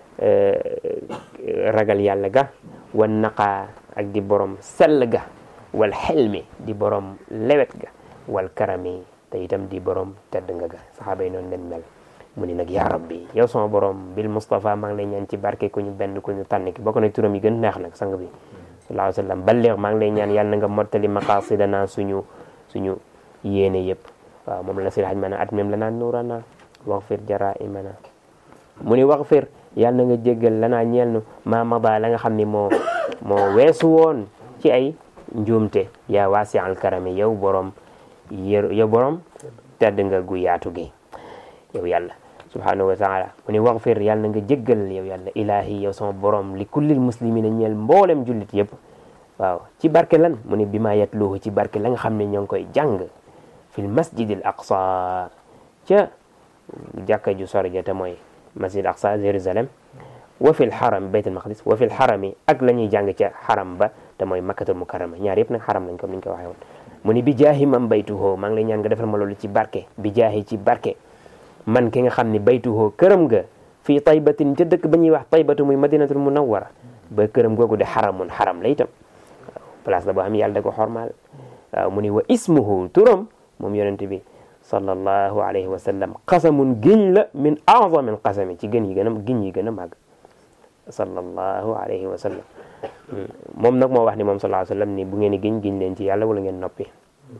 ragal yàlla ga wan naqaa ak di borom sell ga wal xelmi di borom lewet ga wal karami te itam di borom tedd nga ga saxaaba yi noonu leen mel mu ni nag yaa rabbi yow sama borom bil Mustafa maa ngi lay ñaan ci barke ku ñu benn ku ñu tànn ki bokk na turam yi gën neex nag sang bi sallallahu alayhi wa sallam balligh maa ngi lay ñaan yàlla na nga mottali maqasidana suñu suñu yéene yëpp waaw moom la si laaj ma ne at même la naan nuurana waxfir jaraimana mu ni waxfir yàlla na nga jéggal lanaa ñeel nu ma mada la nga xam ni moo moo weesu woon ci ay njuumte yaa waasi al karami yow borom yër yow borom tedd nga gu yaatu gi yow yàlla subhanahu wa taala mu ni waxfir yàlla na nga jéggal yow yàlla ilahi yow sama borom li kullil muslimina ñeel mboolem jullit yëpp waaw ci barke lan mu ni bi ma yatluhu ci barke la nga xam ne ñoo ngi koy jàng fil masjidil aqsa ca jàkka ju sori ja te mooy masjid aqsa Jérusalem wa fil xaram baytul maqdis wa fil xarami ak la ñuy jàng ca xaram ba te mooy makkatul mukarrama ñaar yëpp nag xaram lañ comme ni ñu ko waxee woon mu ni bi jaahi man baytuhoo maa ngi lay ñaan nga defal ma loolu ci barke bi jaahi ci barke man ki nga xam ne baytuhoo këram nga fii taybatin ca dëkk ba ñuy wax taybatu muy madinatul munawwara ba këram googu de xaramun xaram la itam place la boo xam yàlla da ko xormaal waaw mu ni wa ismuhu turam moom yonent bi sallallahu alayhi wa sallam qasamun giñ la min azamin qasami ci gën yi gën a giñ yi gën a màgg sallallahu alayhi wa sallam moom nag moo wax ni moom sallallahu alayhi wa sallam ni bu ngeen di giñ giñ leen ci yàlla wala ngeen noppi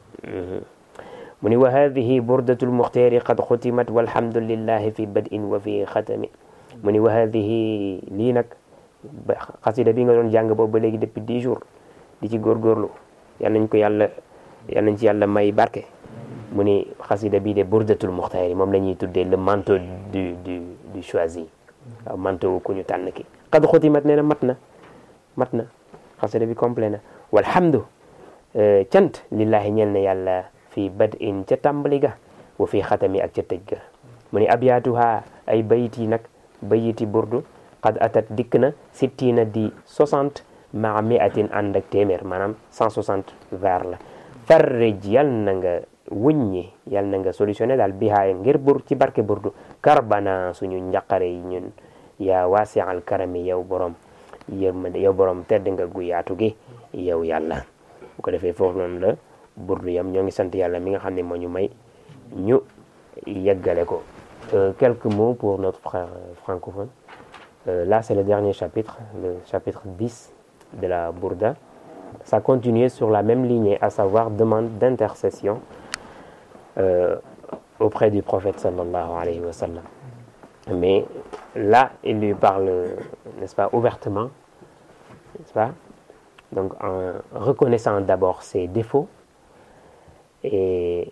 mu ni wa hadihi burdatul muxtaari qad xutimat walhamdulillahi fi bad'in wa fi xatami mu ni wa hadihi lii nag xasida bi nga doon jàng boobu ba léegi depuis dix jours di ci góorgóorlu yal nañ ko yàlla yal nañ ci yàlla may barke mu ni xasida bii de burdatul muxtaari moom la ñuy tuddee le manteau du du du choisi waaw manteau ku ñu tànn ki qad xutimat nee na mat na mat na xasida bi complet na walhamdu cant lillahi ñeel na yàlla fii bad in ca tàmbali ga wa fii xatami ak ca tëj ga mu ni abyaatuha ay bayit yi nag bayiti burdu qad atat dikk na sittina di 60 maa miatin ànd ak téeméer maanaam 160 vers la farrij yal na nga wuññi yal na nga solutionné daal bihaay ngir bur ci barke burdu karbana suñu njaqare yi ñun yaa waasi al karami yow borom yërmande yow borom tedd nga gu yaatu gi yow yàlla bu ko defee foofu noonu la burdu yam ñoo ngi sant yàlla mi nga xam ne moo ñu may ñu yeggale ko quelques mots pour notre frère francophone Euh, là, c'est le dernier chapitre, le chapitre 10 de la Bourda. Ça continuait sur la même lignée, à savoir demande d'intercession euh, auprès du prophète sallallahu alayhi wa sallam. Mais là, il lui parle, n'est-ce pas, ouvertement, n'est-ce pas Donc, en reconnaissant d'abord ses défauts et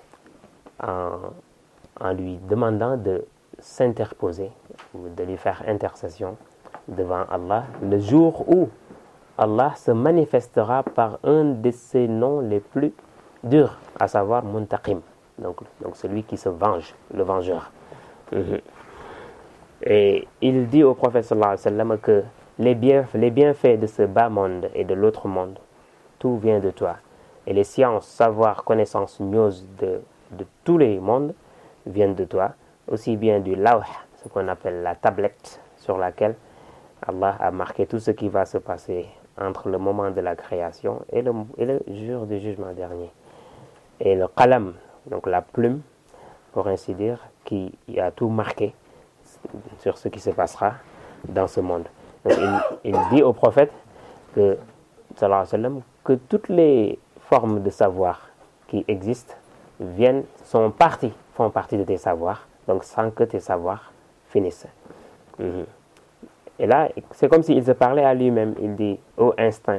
en, en lui demandant de s'interposer ou de lui faire intercession devant Allah le jour où Allah se manifestera par un de ses noms les plus durs, à savoir Muntaqim, donc, donc celui qui se venge, le vengeur. Mhm. Et il dit au prophète sallallahu alayhi wa sallam que les, bienf les bienfaits de ce bas monde et de l'autre monde, tout vient de toi. Et les sciences, savoir, connaissances, news de, de tous les mondes viennent de toi, aussi bien du lawh, ce qu'on appelle la tablette sur laquelle Allah a marqué tout ce qui va se passer entre le moment de la création et le, et le jour du jugement dernier. Et le qalam, donc la plume, pour ainsi dire, qui a tout marqué sur ce qui se passera dans ce monde. Donc il, il dit au prophète que, sallallahu alayhi wa sallam, que toutes les formes de savoir qui existent viennent, sont parties, font partie de tes savoirs, donc sans que tes savoirs finissent. Mhm. Et là, c'est comme s'il se parlait à lui-même. Il dit, ô instinct,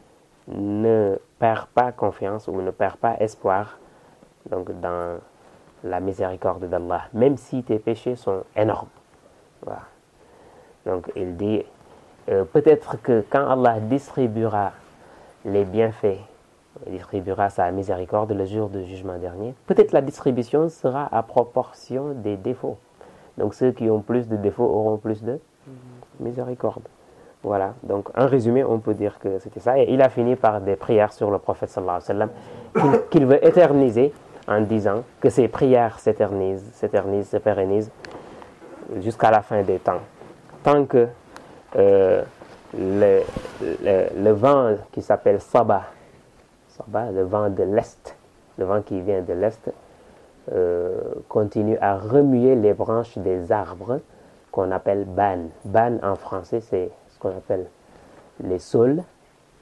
ne perds pas confiance ou ne perds pas espoir donc dans la miséricorde d'Allah, même si tes péchés sont énormes. Voilà. Donc il dit, euh, peut-être que quand Allah distribuera les bienfaits, distribuera sa miséricorde le jour du jugement dernier, peut-être la distribution sera à proportion des défauts. Donc ceux qui ont plus de défauts auront plus de miséricorde. Voilà, donc en résumé, on peut dire que c'était ça. Et il a fini par des prières sur le prophète sallallahu alayhi wa sallam qu'il qu'il veut éterniser en disant que ces prières s'éternisent, s'éternisent, se pérennisent jusqu'à la fin des temps. Tant que euh, le, le, le vent qui s'appelle Saba, Saba, le vent de l'Est, le vent qui vient de l'Est, euh, continue à remuer les branches des arbres qu'on appelle ban. Ban en français, c'est ce qu'on appelle les saules,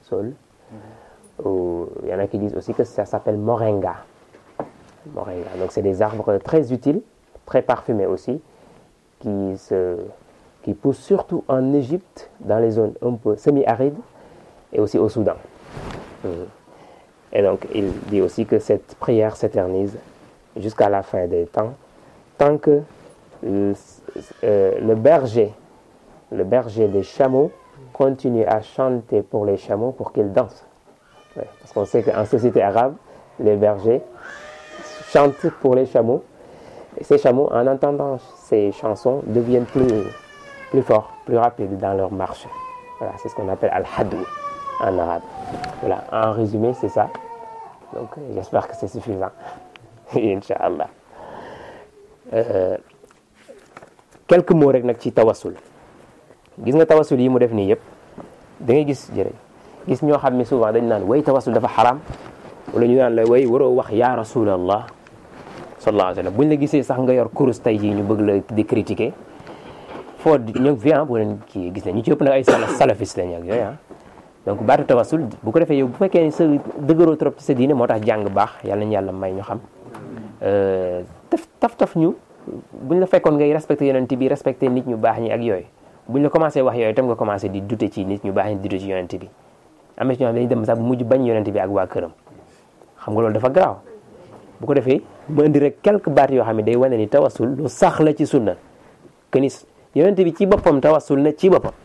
saule Ou, il y en a qui disent aussi que ça s'appelle moringa moringa donc c'est des arbres très utiles très parfumés aussi qui se qui poussent surtout en Égypte dans les zones un peu semi-arides et aussi au Soudan Mhm. et donc il dit aussi que cette prière s'éternise jusqu'à la fin des temps tant que le, euh, le berger le berger des chameaux continue à chanter pour les chameaux pour qu'ils dansent. Ouais, parce qu'on sait qu'en société arabe, les bergers chantent pour les chameaux. Et ces chameaux, en entendant ces chansons, deviennent plus, plus forts, plus rapides dans leur marche. Voilà, c'est ce qu'on appelle al-hadou en arabe. Voilà, en résumé, c'est ça. Donc, euh, j'espère que c'est suffisant. Inch'Allah. Euh, quelques mots rek nag ci tawassul gis nga tawassul yi mu def nii yëpp da ngay gis jërëjëf gis ñoo xam ne souvent dañ naan way tawassul dafa xaram wala ñu naan la way waroo wax ya rasulallah sallallahu alayhi wa sallam buñ la gisee sax nga yor kurus tey jii ñu bëgg la di critiquer foo ñoo fi ah bu leen kii gis ne ñu ci ëpp nag ay sala salafiste lañ ak yooyu ah donc baatu tawassul bu ko defee yow bu fekkee ni sa dëgëroo trop ci sa diine moo tax jàng baax yàlla nañu yàlla may ñu xam taf taf taf ñu buñ la fekkoon ngay respecté yonent bi respecté nit ñu baax ñi ak yooyu buñ la commencé wax yooyu tam nga commencé di dute ci nit ñu baax ñi di dute ci yonent bi am na ci ñoo xam ne dañuy dem sax bu mujj bañ yonent bi ak waa këram xam nga loolu dafa garaaw bu ko defee mu indi rek quelques baat yoo xam ne day wane ni tawassul lu sax la ci sunna que ni yonent bi ci boppam tawassul na ci boppam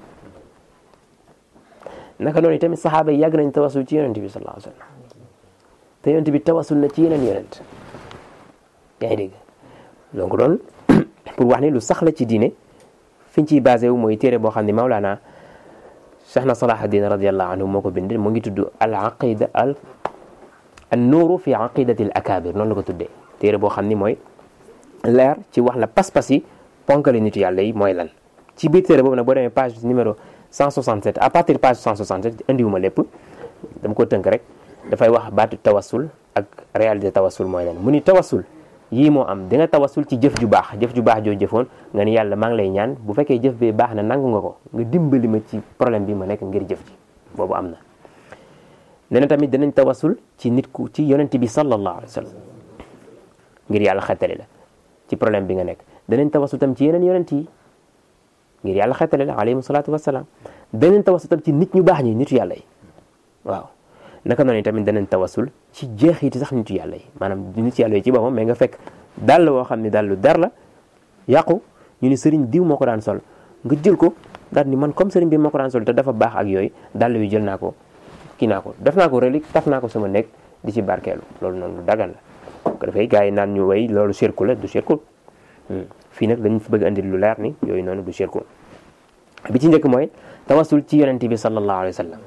naka noonu tamit saxaaba yi yàgg nañ tawassul ci yonent bi sallallahu alayhi wa sallam te yonent bi tawassul na ci yeneen yonent yaa ngi dégg donc loolu pour wax ni lu sax la ci diine fi ñu ciy basé wu mooy téere boo xam ne Maulana Cheikh na Salahuddin radiallahu anhu moo ko bind mu ngi tudd al aqida al an nuuru fi aqidati al akabir noonu la ko tuddee téere boo xam ni mooy leer ci wax la pas-pas yi ponkale nitu yàlla yi mooy lan ci biir téere boobu nag boo demee page numéro 167 à partir page 167 indiwuma lépp dama ko tënk rek dafay wax baatu tawassul ak réalité tawassul mooy lan mu ni tawassul yii moo am di nga tawassul ci jëf ju baax jëf ju baax joo jëfoon nga ni yàlla maa ngi lay ñaan bu fekkee jëf bi baax na nangu nga ko nga dimbali ma ci problème bi ma nekk ngir jëf ji boobu am na nee na tamit dinañ tawassul ci nit ku ci yonent bi sallallahu alayhi wa sallam ngir yàlla xettali la ci problème bi nga nekk danañ tawassul tam ci yeneen yonent yi ngir yàlla xettali la alayhi salaatu wasalaam danañ tawassul tam ci nit ñu baax ñi nitu yàlla yi waaw naka noonu tamit danañ tawasul ci jeexiti sax nitu yàlla yi maanaam nitu yàlla yi ci boppam mais nga fekk dàll woo xam ne dàllu der la yàqu ñu ni sëriñ diw moo ko daan sol nga jël ko daal ni man comme sëriñ bi moo ko daan sol te dafa baax ak yooyu dàll wi jël naa ko kii naa ko def naa ko relique taf naa ko sama nekk di ci barkeelu loolu noonu lu dagan la ko dafay gars yi naan ñu way loolu shirku la du shirku fii nag dañ fi bëgg andi lu leer ni yooyu noonu du shirku bi ci njëkk mooy tawasul ci yonent bi sallallahu alayhi wa sallam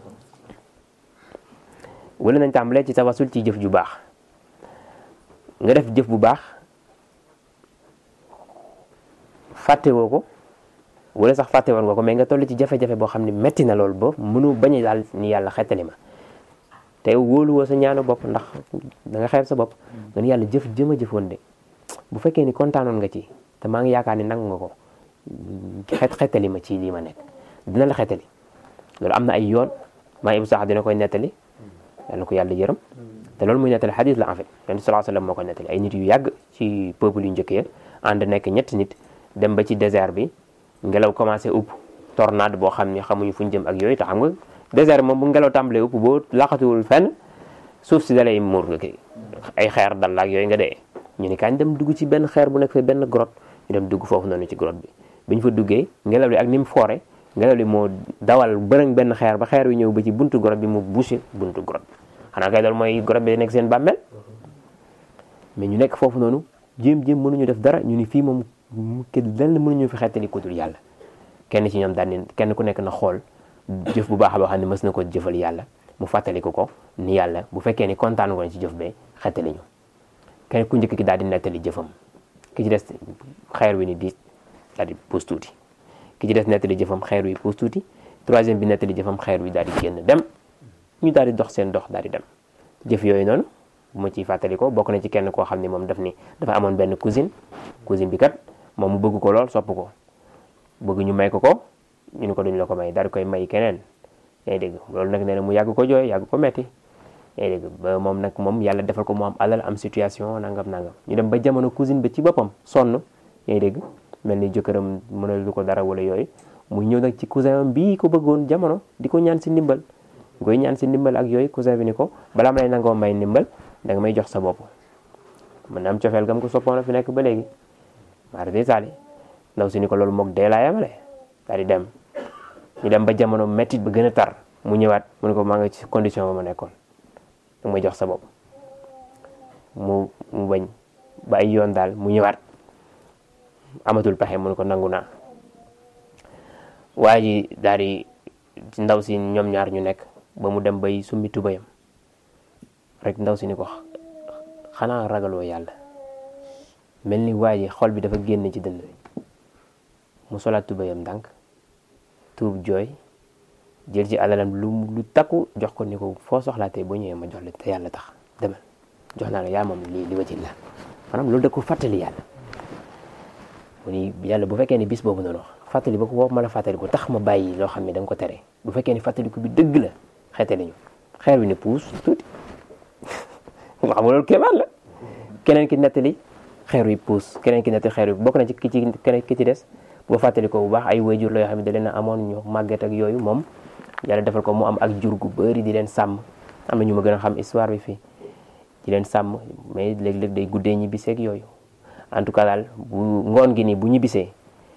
wala nañ tàmbalee ci tawasul ci jëf ju baax nga def jëf bu baax fàtte woo ko wala sax fàtte woon nga ko mais nga toll ci jafe-jafe boo xam ne metti na loolu ba mënu bañ a daal ni yàlla xettali ma te wóolu woo sa ñaanu bopp ndax da nga xeeb sa bopp nga ni yàlla jëf jëm a jëfoon de bu fekkee ni kontaanoon nga ci te maa ngi yaakaar ni nangu nga ko xet xettali ma ci lii ma nekk dina la xettali loolu am na ay yoon maa ibu sax dina koy nettali yàlla ko yàlla yërëm te loolu muy nettali xadis la en fait yonent sallallahu alayhi wasallam moo koy nettali ay nit yu yàgg ci peuple yu njëkk ya ànd nekk ñetti nit dem ba ci désert bi ngelaw commencé upp tornade boo xam ne xamuñu fu ñu jëm ak yooyu te xam nga désert moom bu ngelaw tàmbalee upp boo laqatuwul fenn suuf si dalay muur nga kii ay xeer dal la ak yooyu nga dee ñu ni kañ dem dugg ci benn xeer bu nekk fa benn grotte ñu dem dugg foofu noonu ci grotte bi bi ñu fa duggee ngelaw li ak ni mu foore ngelaw li moo dawal bërëng benn xeer ba xeer wi ñëw ba ci buntu grotte bi mu bouché buntu grotte bi xanaa kay loolu mooy grotte bi nekk seen bàmmeel mais ñu nekk foofu noonu jéem jéem mënuñu def dara ñu ni fii moom ke lenn mënuñu fi xettali ku dul yàlla kenn ci ñoom daal ni kenn ku nekk na xool jëf bu baax boo xam ne mës na ko jëfal yàlla mu fàttali ko ko ni yàlla bu fekkee ni kontaan nga ci jëf bee xettali ñu kenn ku njëkk ki daal di nettali jëfam ki ci des xeer wi ni di daal di puus tuuti ki ci des nettali jëfam xeer wi puus tuuti troisième bi nettali jëfam xeer wi daal di génn dem ñu daal di dox seen dox daal di dem jëf yooyu noonu bu ma ciy fàttali ko bokk na ci kenn koo xam ne moom daf ni dafa amoon benn cousine cousine bi kat moom mu bëgg ko lool sopp ko bëgg ñu may ko ko ñu ni ko duñ la ko may daal di koy may keneen yaa ngi dégg loolu nag nee na mu yàgg ko jooy yàgg ko metti yaa ngi dégg ba moom nag moom yàlla defal ko mu am alal am situation nangam nangam ñu dem ba jamono cousine ba ci boppam sonn yaa ngi dégg mel ni jëkkëram mënal lu ko dara wala yooyu mu ñëw nag ci cousin am bii ko bëggoon jamono di ko ñaan si ndimbal ngoy ñaan si ndimbal ak yooyu cousin bi ni ko balaa ma lay nangoo may ndimbal da nga may jox sa bopp mën na am cofeel gam ko soppoon fi nekk ba léegi maar de taali ndaw si ni ko loolu moog dee laa yamale daal di dem ñu dem ba jamono méttit ba gën a tar mu ñëwaat mu ne ko maa nga ci condition ba ma nekkoon da may jox sa bopp mu mu bañ ba ay yoon daal mu ñëwaat amatul pexe mu ne ko nangu naa waa ji daal di ndaw si ñoom ñaar ñu nekk ba mu dem bay summi tubayam rek ndaw si ni ko xanaa ragaloo yàlla mel ni waa ji xol bi dafa génn ci dënn bi mu solaat tubayam ndànk tuub jooy jël ci alalam lu lu takku jox ko ni ko foo soxlaatee boo ñëwee ma jox la te yàlla tax demal jox naa la yaa moom lii li wajil la maanaam loolu da ko fàttali yàlla mu ni yàlla bu fekkee ni bis boobu noonu fàttali ba ko boobu ma la fàttali ko tax ma bàyyi loo xam ne da nga ko tere bu fekkee ni fàttaliku bi dëgg la xeete nañu xeer bi ne puus tuuti xam nga loolu kéemaan la keneen ki nettali xeer wi puus keneen ki nettali xeer wi bokk na ci ki ci keneen ki ci des boo fàttali ko bu baax ay wayjur la yoo xam ne da leen a amoon ñu màgget ak yooyu moom yàlla defal ko mu am ak jur gu bëri di leen sàmm am na ñu ma gën a xam histoire bi fii di leen sàmm mais léeg-léeg day guddee ñibbisee ak yooyu en tout cas daal bu ngoon gi nii bu ñibbisee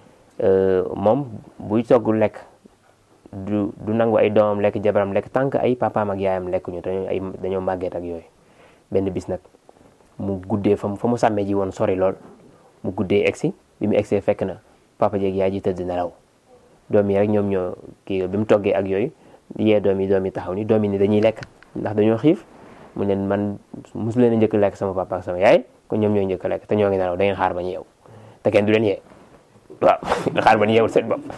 moom buy togg lekk du du nangu ay doomam lekk jabaram lekk tànk ay papaam ak yaayam lekk ñu te ay dañoo màgget ak yooyu benn bis nag mu guddee fa mu fa mu sàmmee ji woon sori lool mu guddee egsi bi mu egsee fekk na papa jeeg yaay ji tëdd nelaw doom yi rek ñoom ñoo kii bi mu toggee ak yooyu yee doom yi doom yi taxaw ni doom yi ni dañuy lekk ndax dañoo xiif mu leen man mosu leen a njëkk lekk sama papa ak sama yaay kon ñoom ñooy njëkk lekk te ñoo ngi nelaw da ngeen xaar ba ñu yeew te kenn du leen yee waaw xaar ba ñu yeewul seen bopp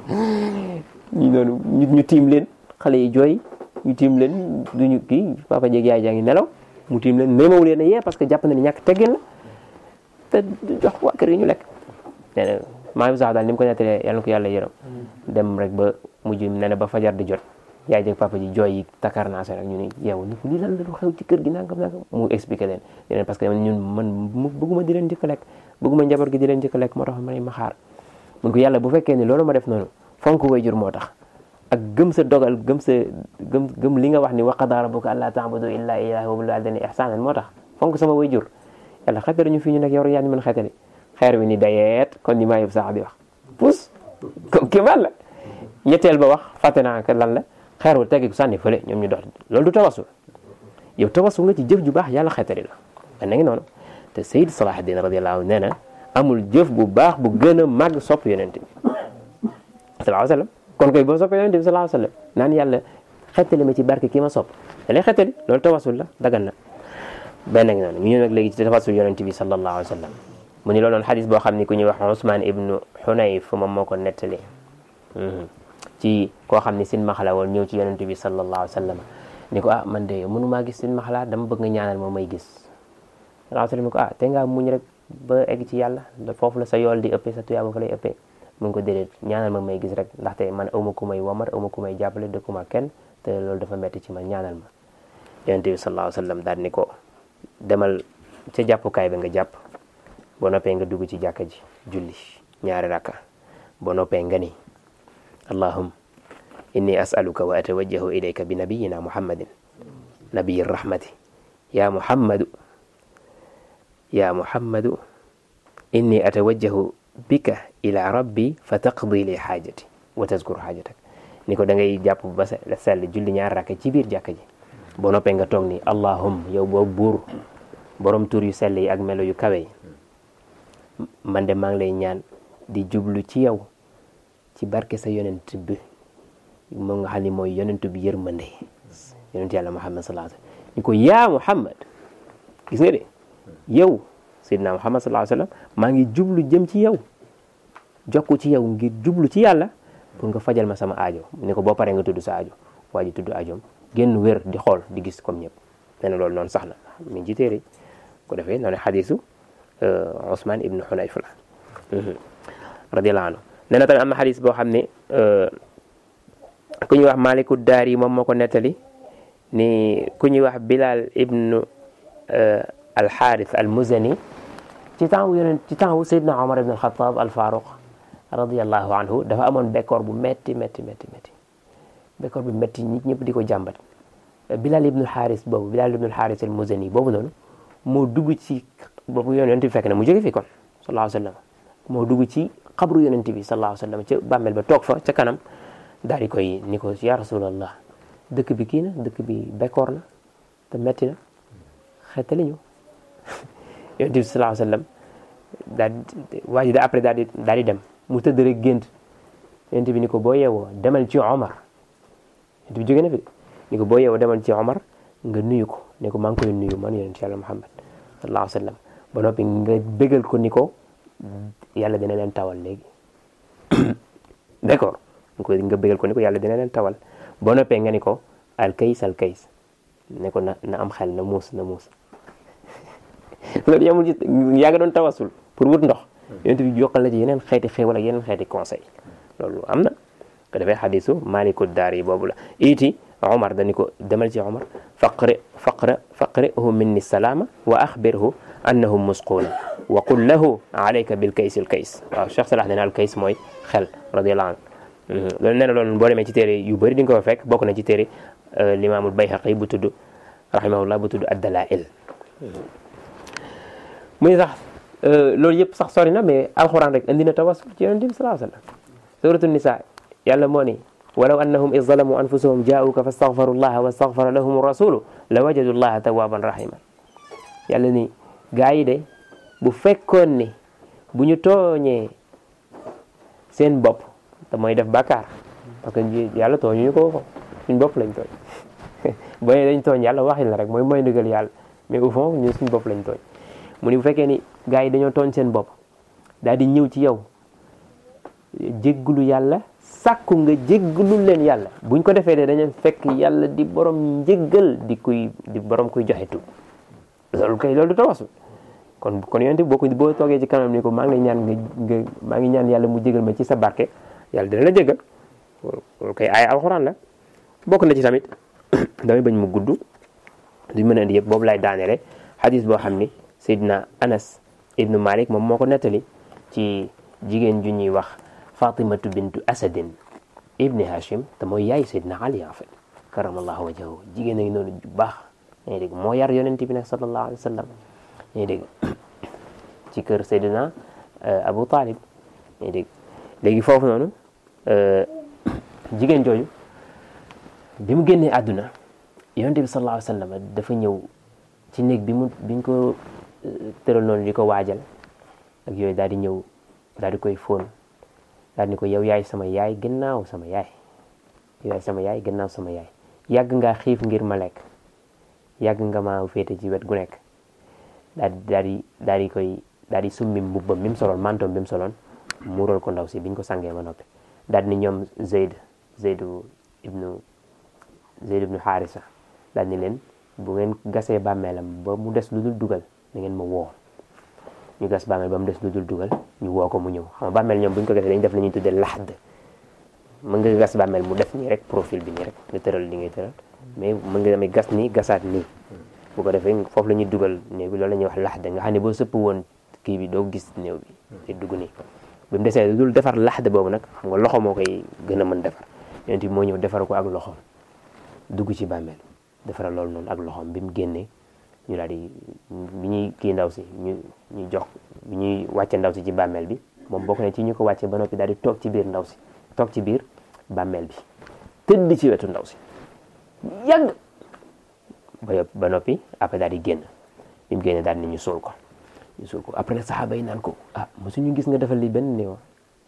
ñu noonu ñu tiim leen xale yi jooy ñu tiim leen duñu kii papa jeeg yaay jaa ngi nelaw mu tiim leen néemawu leen a yee parce que jàpp na ni ñàkk teggin la te jox waa kër yi ñu lekk nee na maa ngi sax daal ni mu ko nettalee yàlla na ko yàlla yërëm dem rek ba mujj nee na ba fajar di jot yaay jeeg papa ji jooy yi takar naa seen ak ñu ni yeewu ni ko lii lan la lu xew ci kër gi nangam nangam mu expliqué leen leen parce que ñun man bëgguma di leen njëkk a lekk bëgguma njaboot gi di leen njëkk a lekk moo tax ma ma xaar mun ko yàlla bu fekkee ni loolu ma def noonu fonk wayjur moo tax ak gëm sa dogal gëm sa gëm gëm li nga wax ni wa qadaa rabbuka allaa ta'budu illaa iyyaahu wa bil waalidayni ihsaanan moo tax fonk sama wayjur yàlla xetali ñu fii ñu nekk yow yaa ñu mën xetali xeer wi ni dayeet kon ni maa yëpp sax di wax pus comme kii la ñetteel ba wax fàtte naa ko lan la xeer wu teggi ko sànni fële ñoom ñu dox loolu du tawasul yow tawasul nga ci jëf ju baax yàlla xetali la man na ngi noonu te Sayyid Salahuddin radiyallahu anhu nee na amul jëf bu baax bu gën a màgg sopp yonent bi sallallahu alayhi wa sallam kon koy boo soppee yonent bi sallallahu alayhi wa sallam naan yàlla xettali ma ci barke kii ma sopp da lay xettali loolu tawasul la dagan na benn ngi noonu ñu ñëw nag léegi ci tawasul yonent bi sallallahu alayhi wa sallam mu ni loolu noon xadis boo xam ni ku ñuy wax Usmaan ibnu Xunayf moom moo ko nettali ci koo xam ni sin maxala woon ñëw ci yonent bi sallallahu alayhi wa sallam ni ko ah man de mënumaa gis sin maxala dama bëgg nga ñaanal ma may gis sallallahu alayhi wa sallam ni ko ah te ngaa muñ rek ba egg ci yàlla foofu la sa yool di ëppee sa tuyaaba fa lay ëppee mun ko déedéet ñaanal ma may gis rek ndaxte man awma ku may womat awma ku may jàppale dëkkuma kenn te loolu dafa metti ci man ñaanal ma yonent bi sallallahu alayhi wa sallam daal ni ko demal ca jàppukaay bi nga jàpp boo noppee nga dugg ci jàkka ji julli ñaari rakka boo noppee nga ni allahum inni as'aluka wa atawajjahu ilayka bi nabiyina muhammadin nabiyi rahmati ya muhammadu ya muhammadu inni atawajjahu bika ila rabbi fa taqdi li xaajati wa tazkur xaajatak ni ko da ngay jàpp ba sell julli ñaari rakka ci biir jàkka ji boo noppee nga toog ni allahum yow boo buur borom tur yu sell yi ak melo yu kawe yi man de maa ngi lay ñaan di jublu ci yow ci barke sa yonent bi moom nga xam ne mooy yonent bi yërmande yonent yàlla muhammad sallallahu alayhi wasallam ni ko yaa muhammad gis nga de yow sayyidina muhammad sallallahu alayhi wasallam maa ngi jublu jëm ci yow jokku ci yow ngir jublu ci yàlla pour nga fajal ma sama aajo ni ko boo paree nga tudd sa aajo waa ji tudd aajoom génn wér di xool di gis comme ñëpp nee na loolu noonu sax na mi ngi ci téere ko defee noonu xadisu Ousmane ibnu Xunayf la radiyallahu anhu nee na tamit am na xadis boo xam ne ku ñuy wax maliku daar yi moom moo ko nettali ni ku ñuy wax bilal ibnu alxaaris al muzani ci temps wu yonent ci temps wu Seydina Omar ibn al-Khattab al-Faruq radiyallahu anhu dafa amoon bekkoor bu metti metti metti metti bekkoor bu metti nit ñëpp di ko jàmbat Bilal ibn al-Haris boobu Bilal ibn al-Haris al-Muzani boobu noonu moo dugg ci boobu yonent bi fekk na mu jóge fi kon sallallahu alayhi wa sallam moo dugg ci xabru yonent bi sallallahu alayhi wa sallam ca bàmmeel ba toog fa ca kanam daal di koy ni ko ya rasulallah dëkk bi kii na dëkk bi bekkoor na te metti na xeetali ñu yonent bi sallallahu alayhi wa sallam daal di waa ji da après daal di daal di dem mu tëdd rek gént yonent bi ni ko boo yeewoo demal ci Omar yonent bi jóge na fi ni ko boo yeewoo demal ci Omar nga nuyu ko ne ko maa ngi koy nuyu man yonent yàlla Muhammad sallallahu alayhi wa sallam ba noppi nga bégal ko ni ko yàlla dina leen tawal léegi d'accord nga bégal ko ni ko yàlla dina leen tawal boo noppee nga ni ko alkays alkays ne ko na na am xel na muus na muus loolu yamul ci yaa nga doon tawasul pour wut ndox yonent bi yokkal la ci yeneen xeeti xéewal ak yeneen xeeti conseil loolu am na ko defee xadisu maliku daar yi boobu la iti omar dani ko demal ci omar faqri faqra faqrihu minni salaama wa axbirhu annahum musquuna wa qul lahu alayka bil kays al kays waaw cheikh salah nee na al kays mooy xel radiallahu anhu loolu nee na loolu boo demee ci téere yu bëri di nga ko fa fekk bokk na ci téere limaamul bayhaqi bu tudd rahimahullah bu tudd addalail muy sax loolu yëpp sax sori na mais alxuraan rek indi na tawassul ci yonent bi sallallahu alayhi wa sallam suratu nisa yàlla moo ni walaw annahum iz zalamu anfusahum jaa'uka fastaghfaru llaha wastaghfara lahum rasulu la wajadu llaha tawwaban rahima yàlla ni gaa yi de bu fekkoon ni bu ñu tooñee seen bopp te mooy def bàkkaar parce que yàlla tooñuñu ko ko suñ bopp lañ tooñ boo dañ tooñ yàlla waxin la rek mooy mooy ndigal yàlla mais au fond ñun suñ bopp lañ tooñ mu ni bu fekkee ni gaa yi dañoo tooñ seen bopp daal di ñëw ci yow jéggulu yàlla sàkku nga jéggulu leen yàlla buñ ko defee de dañu fekk yàlla di borom njéggal di kuy di borom kuy joxe tu loolu kay loolu du tawasul kon kon yonent boo ko boo toogee ci kanam ni ko maa ngi lay ñaan nga nga maa ngi ñaan yàlla mu jégal ma ci sa barke yàlla dina la jégal loolu kay ay alxuraan la bokk na ci tamit damay bañ mu gudd duñ mën a indi yëpp boobu lay daaneele xadis boo xam ni Seydina Anas ibnu Malik moom moo ko nettali ci jigéen ju ñuy wax Fatimatu bintu Asadin ibni Hashim te mooy yaay Seydina Ali en fait karamallahu wajhahu jigéen a ngi noonu ju baax yaa ngi dégg moo yar yonent bi nag sallallahu alayhi wa sallam yaa ngi dégg ci kër Seydina Abu Talib yaa ngi dégg léegi foofu noonu jigéen jooju bi mu génnee àdduna yonent bi sallallahu alayhi wa sallam dafa ñëw ci néeg bi mu biñ ko tëral noonu di ko waajal ak yooyu daal di ñëw daal di koy fóon daal di ko yow yaay sama yaay gannaaw sama yaay yow yaay sama yaay gannaaw sama yaay yàgg ngaa xiif ngir ma lekk yàgg nga maa féete ci wet gu nekk daal di daal di daal di koy daal di summi mbubbam mi mu soloon mantoom bi mu soloon muural ko ndaw si biñ ko sangee ma noppi daal di ni ñoom Zeyd Zeydu ibnu Zeyd ibnu Xaarisa daal ni leen bu ngeen gasee bàmmeelam ba mu des lu dul dugal da ngeen ma woo ñu gas bàmmeel ba mu des lu dul dugal ñu woo ko mu ñëw xam nga bàmmeel ñoom bu ñu ko gasee dañu def la ñuy tuddee laxd mën nga gas bàmmeel mu def nii rek profil bi nii rek nga tëral li ngay tëral mais mën nga damay gas nii gasaat nii bu ko defee foofu la ñuy dugal néew bi loolu la ñuy wax laxd nga xam ne boo sëpp woon kii bi doo gis néew bi te dugg nii bi mu desee lu dul defar laxd boobu nag xam nga loxo moo koy gën a mën defar yonent bi moo ñëw defar ko ak loxoom dugg ci bàmmeel defara loolu noonu ak loxoom bi mu génnee ñu daal di bi ñuy kii ndaw si ñu ñu jox bi ñuy wàcce ndaw si ci bàmmeel bi moom bokk na ci ñu ko wàcce ba noppi daal di toog ci biir ndaw si toog ci biir bàmmeel bi tëdd ci wetu ndaw si yàgg ba ba noppi après daal di génn bi mu génnee daal ni ñu suul ko ñu suul ko après nag saxaaba yi naan ko ah mosuñu gis nga defal li benn néew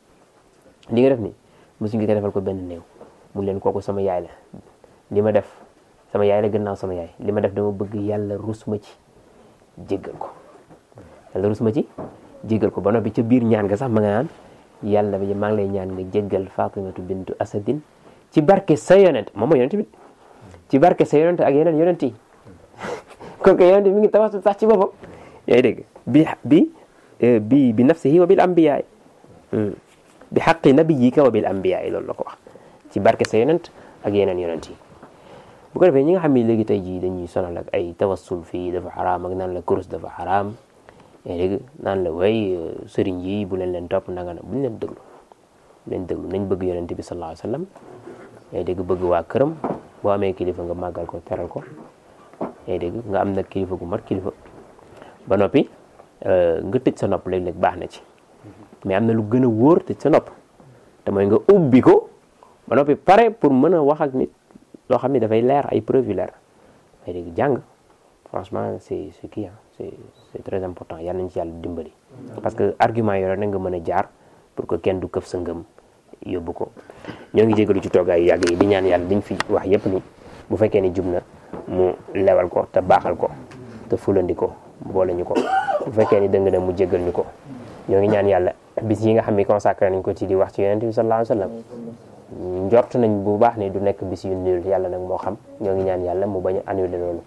li nga def ni mosuñu gis nga defal ko benn néew mu leen kooku sama yaay la li ma def sama yaay la gannaaw sama yaay li ma def dama bëgg yàlla rus ma ci jéggal ko yàlla rus ma ci jéggal ko ba noppi ca biir ñaan nga sax ma nga naan yàlla bi maa ngi lay ñaan nga jéggal Fatimatu bintu Asadin ci barke sa yonent moom mooy yonent bi ci barke sa yonent ak yeneen yonent yi kon que yonent mi ngi tawasul sax ci boppam yaa ngi dégg bi bi bi bi nafsihi wa bil anbiyaay bi xaqi nabiyika wa bil anbiyaay loolu la ko wax ci ci barke sa yonent ak yeneen yonent yi bu ko defee ñi nga xam ne léegi tey jii dañuy sonal ak ay tawassul fii dafa xaraam ak naan la kurus dafa xaraam léegi naan la way sëriñ yi bu leen leen topp nanga na buñ leen déglu leen déglu nañ bëgg yonent bi sallallahu alayhi wasallam yaa dégg bëgg waa këram boo amee kilifa nga màggal ko teral ko yaa dégg nga am nag kilifa gu mat kilifa ba noppi nga tëj sa nopp léeg-léeg baax na ci mais am na lu gën a wóor tëj sa nopp te mooy nga ubbi ko ba noppi pare pour mën a wax ak nit loo xam ne dafay leer ay preuve yu leer yaa dégg jàng franchement c'est c'est kii c'est c'est très important yal nañ ci yàlla dimbali parce que argument yooyu na nga mën a jaar pour que kenn du këf sa ngëm yóbbu ko ñoo ngi jégalu ci toogaay yu yàgg yi di ñaan yàlla liñ fi wax yépp ni bu fekkee ni jub na mu lewal ko te baaxal ko te fulandi ko boole ñu ko bu fekkee ni dëng na mu jégal ñu ko ñoo ngi ñaan yàlla bis yi nga xam ne consacré nañ ko ci di wax ci yonent bi sallallahu alayhi wasallam njort nañ bu baax ni du nekk bis yu nul yàlla nag moo xam ñoo ngi ñaan yàlla mu bañ a annulé loolu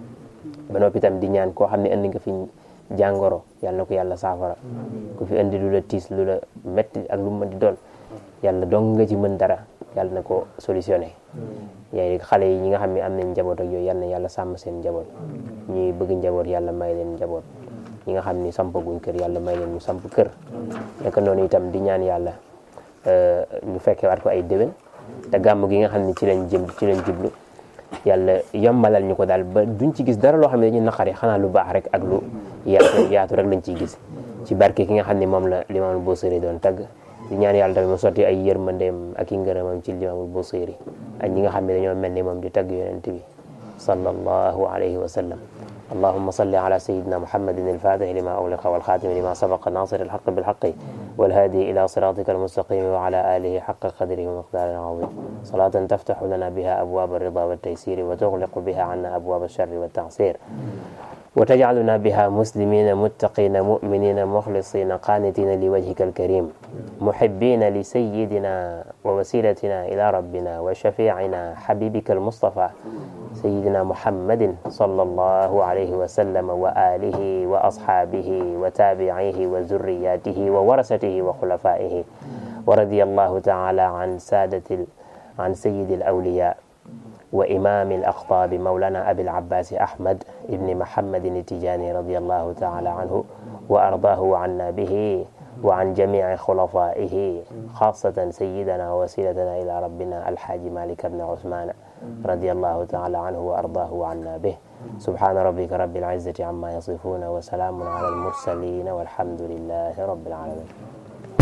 ba noppi itam di ñaan koo xam ne indi nga fi jàngoro yàlla na ko yàlla saafara ku fi indi lu la tiis lu la metti ak lu mu mën di doon yàlla dong nga ci mën dara yàlla na ko solutionné yaay xale yi ñi nga xam ne am nañ njaboot ak yooyu yàlla na yàlla sàmm seen njaboot ñuy bëgg njaboot yàlla may leen njaboot ñi nga xam ni sampaguñ kër yàlla may leen ñu samp kër naka noonu itam di ñaan yàlla ñu fekke waat ko ay déwén te gàmm gi nga xam ne ci lañ jëm ci lañ jublu yàlla yombalal ñu ko daal ba duñ ci gis dara loo xam ne dañuy naqari xanaa lu baax rek ak lu yaatu yaatu rek lañ ciy gis ci barke ki nga xam ne moom la limaamul Busiri doon tagg di ñaan yàlla tamit mu sotti ay yërmandeem ak i ngërëmam ci limaamul Busiri ak ñi nga xam ne dañoo mel ni moom di tagg yonent bi sallallahu alayhi wa sallam اللهم صل على سيدنا محمد الفاتح لما أغلق والخاتم لما سبق ناصر الحق بالحق والهادي إلى صراطك المستقيم وعلى آله حق قدره ومقدار عظيم صلاة تفتح لنا بها أبواب الرضا والتيسير وتغلق بها عنا أبواب الشر والتعسير وتجعلنا بها مسلمين متقين مؤمنين مخلصين قانتين لوجهك الكريم محبين لسيدنا ووسيلتنا إلى ربنا وشفيعنا حبيبك المصطفى سيدنا محمد صلى الله عليه وسلم وآله وأصحابه وتابعيه وذرياته وورثته وخلفائه ورضي الله تعالى عن سادة عن سيد الأولياء وإمام الأخطاب مولانا أبي العباس أحمد ابن محمد التجاني رضي الله تعالى عنه وأرضاه وعنا به وعن جميع خلفائه خاصة سيدنا ووسيلتنا إلى ربنا الحاج مالك بن عثمان رضي الله تعالى عنه وأرضاه وعنا به سبحان ربك رب العزة عما يصفون وسلام على المرسلين والحمد لله رب العالمين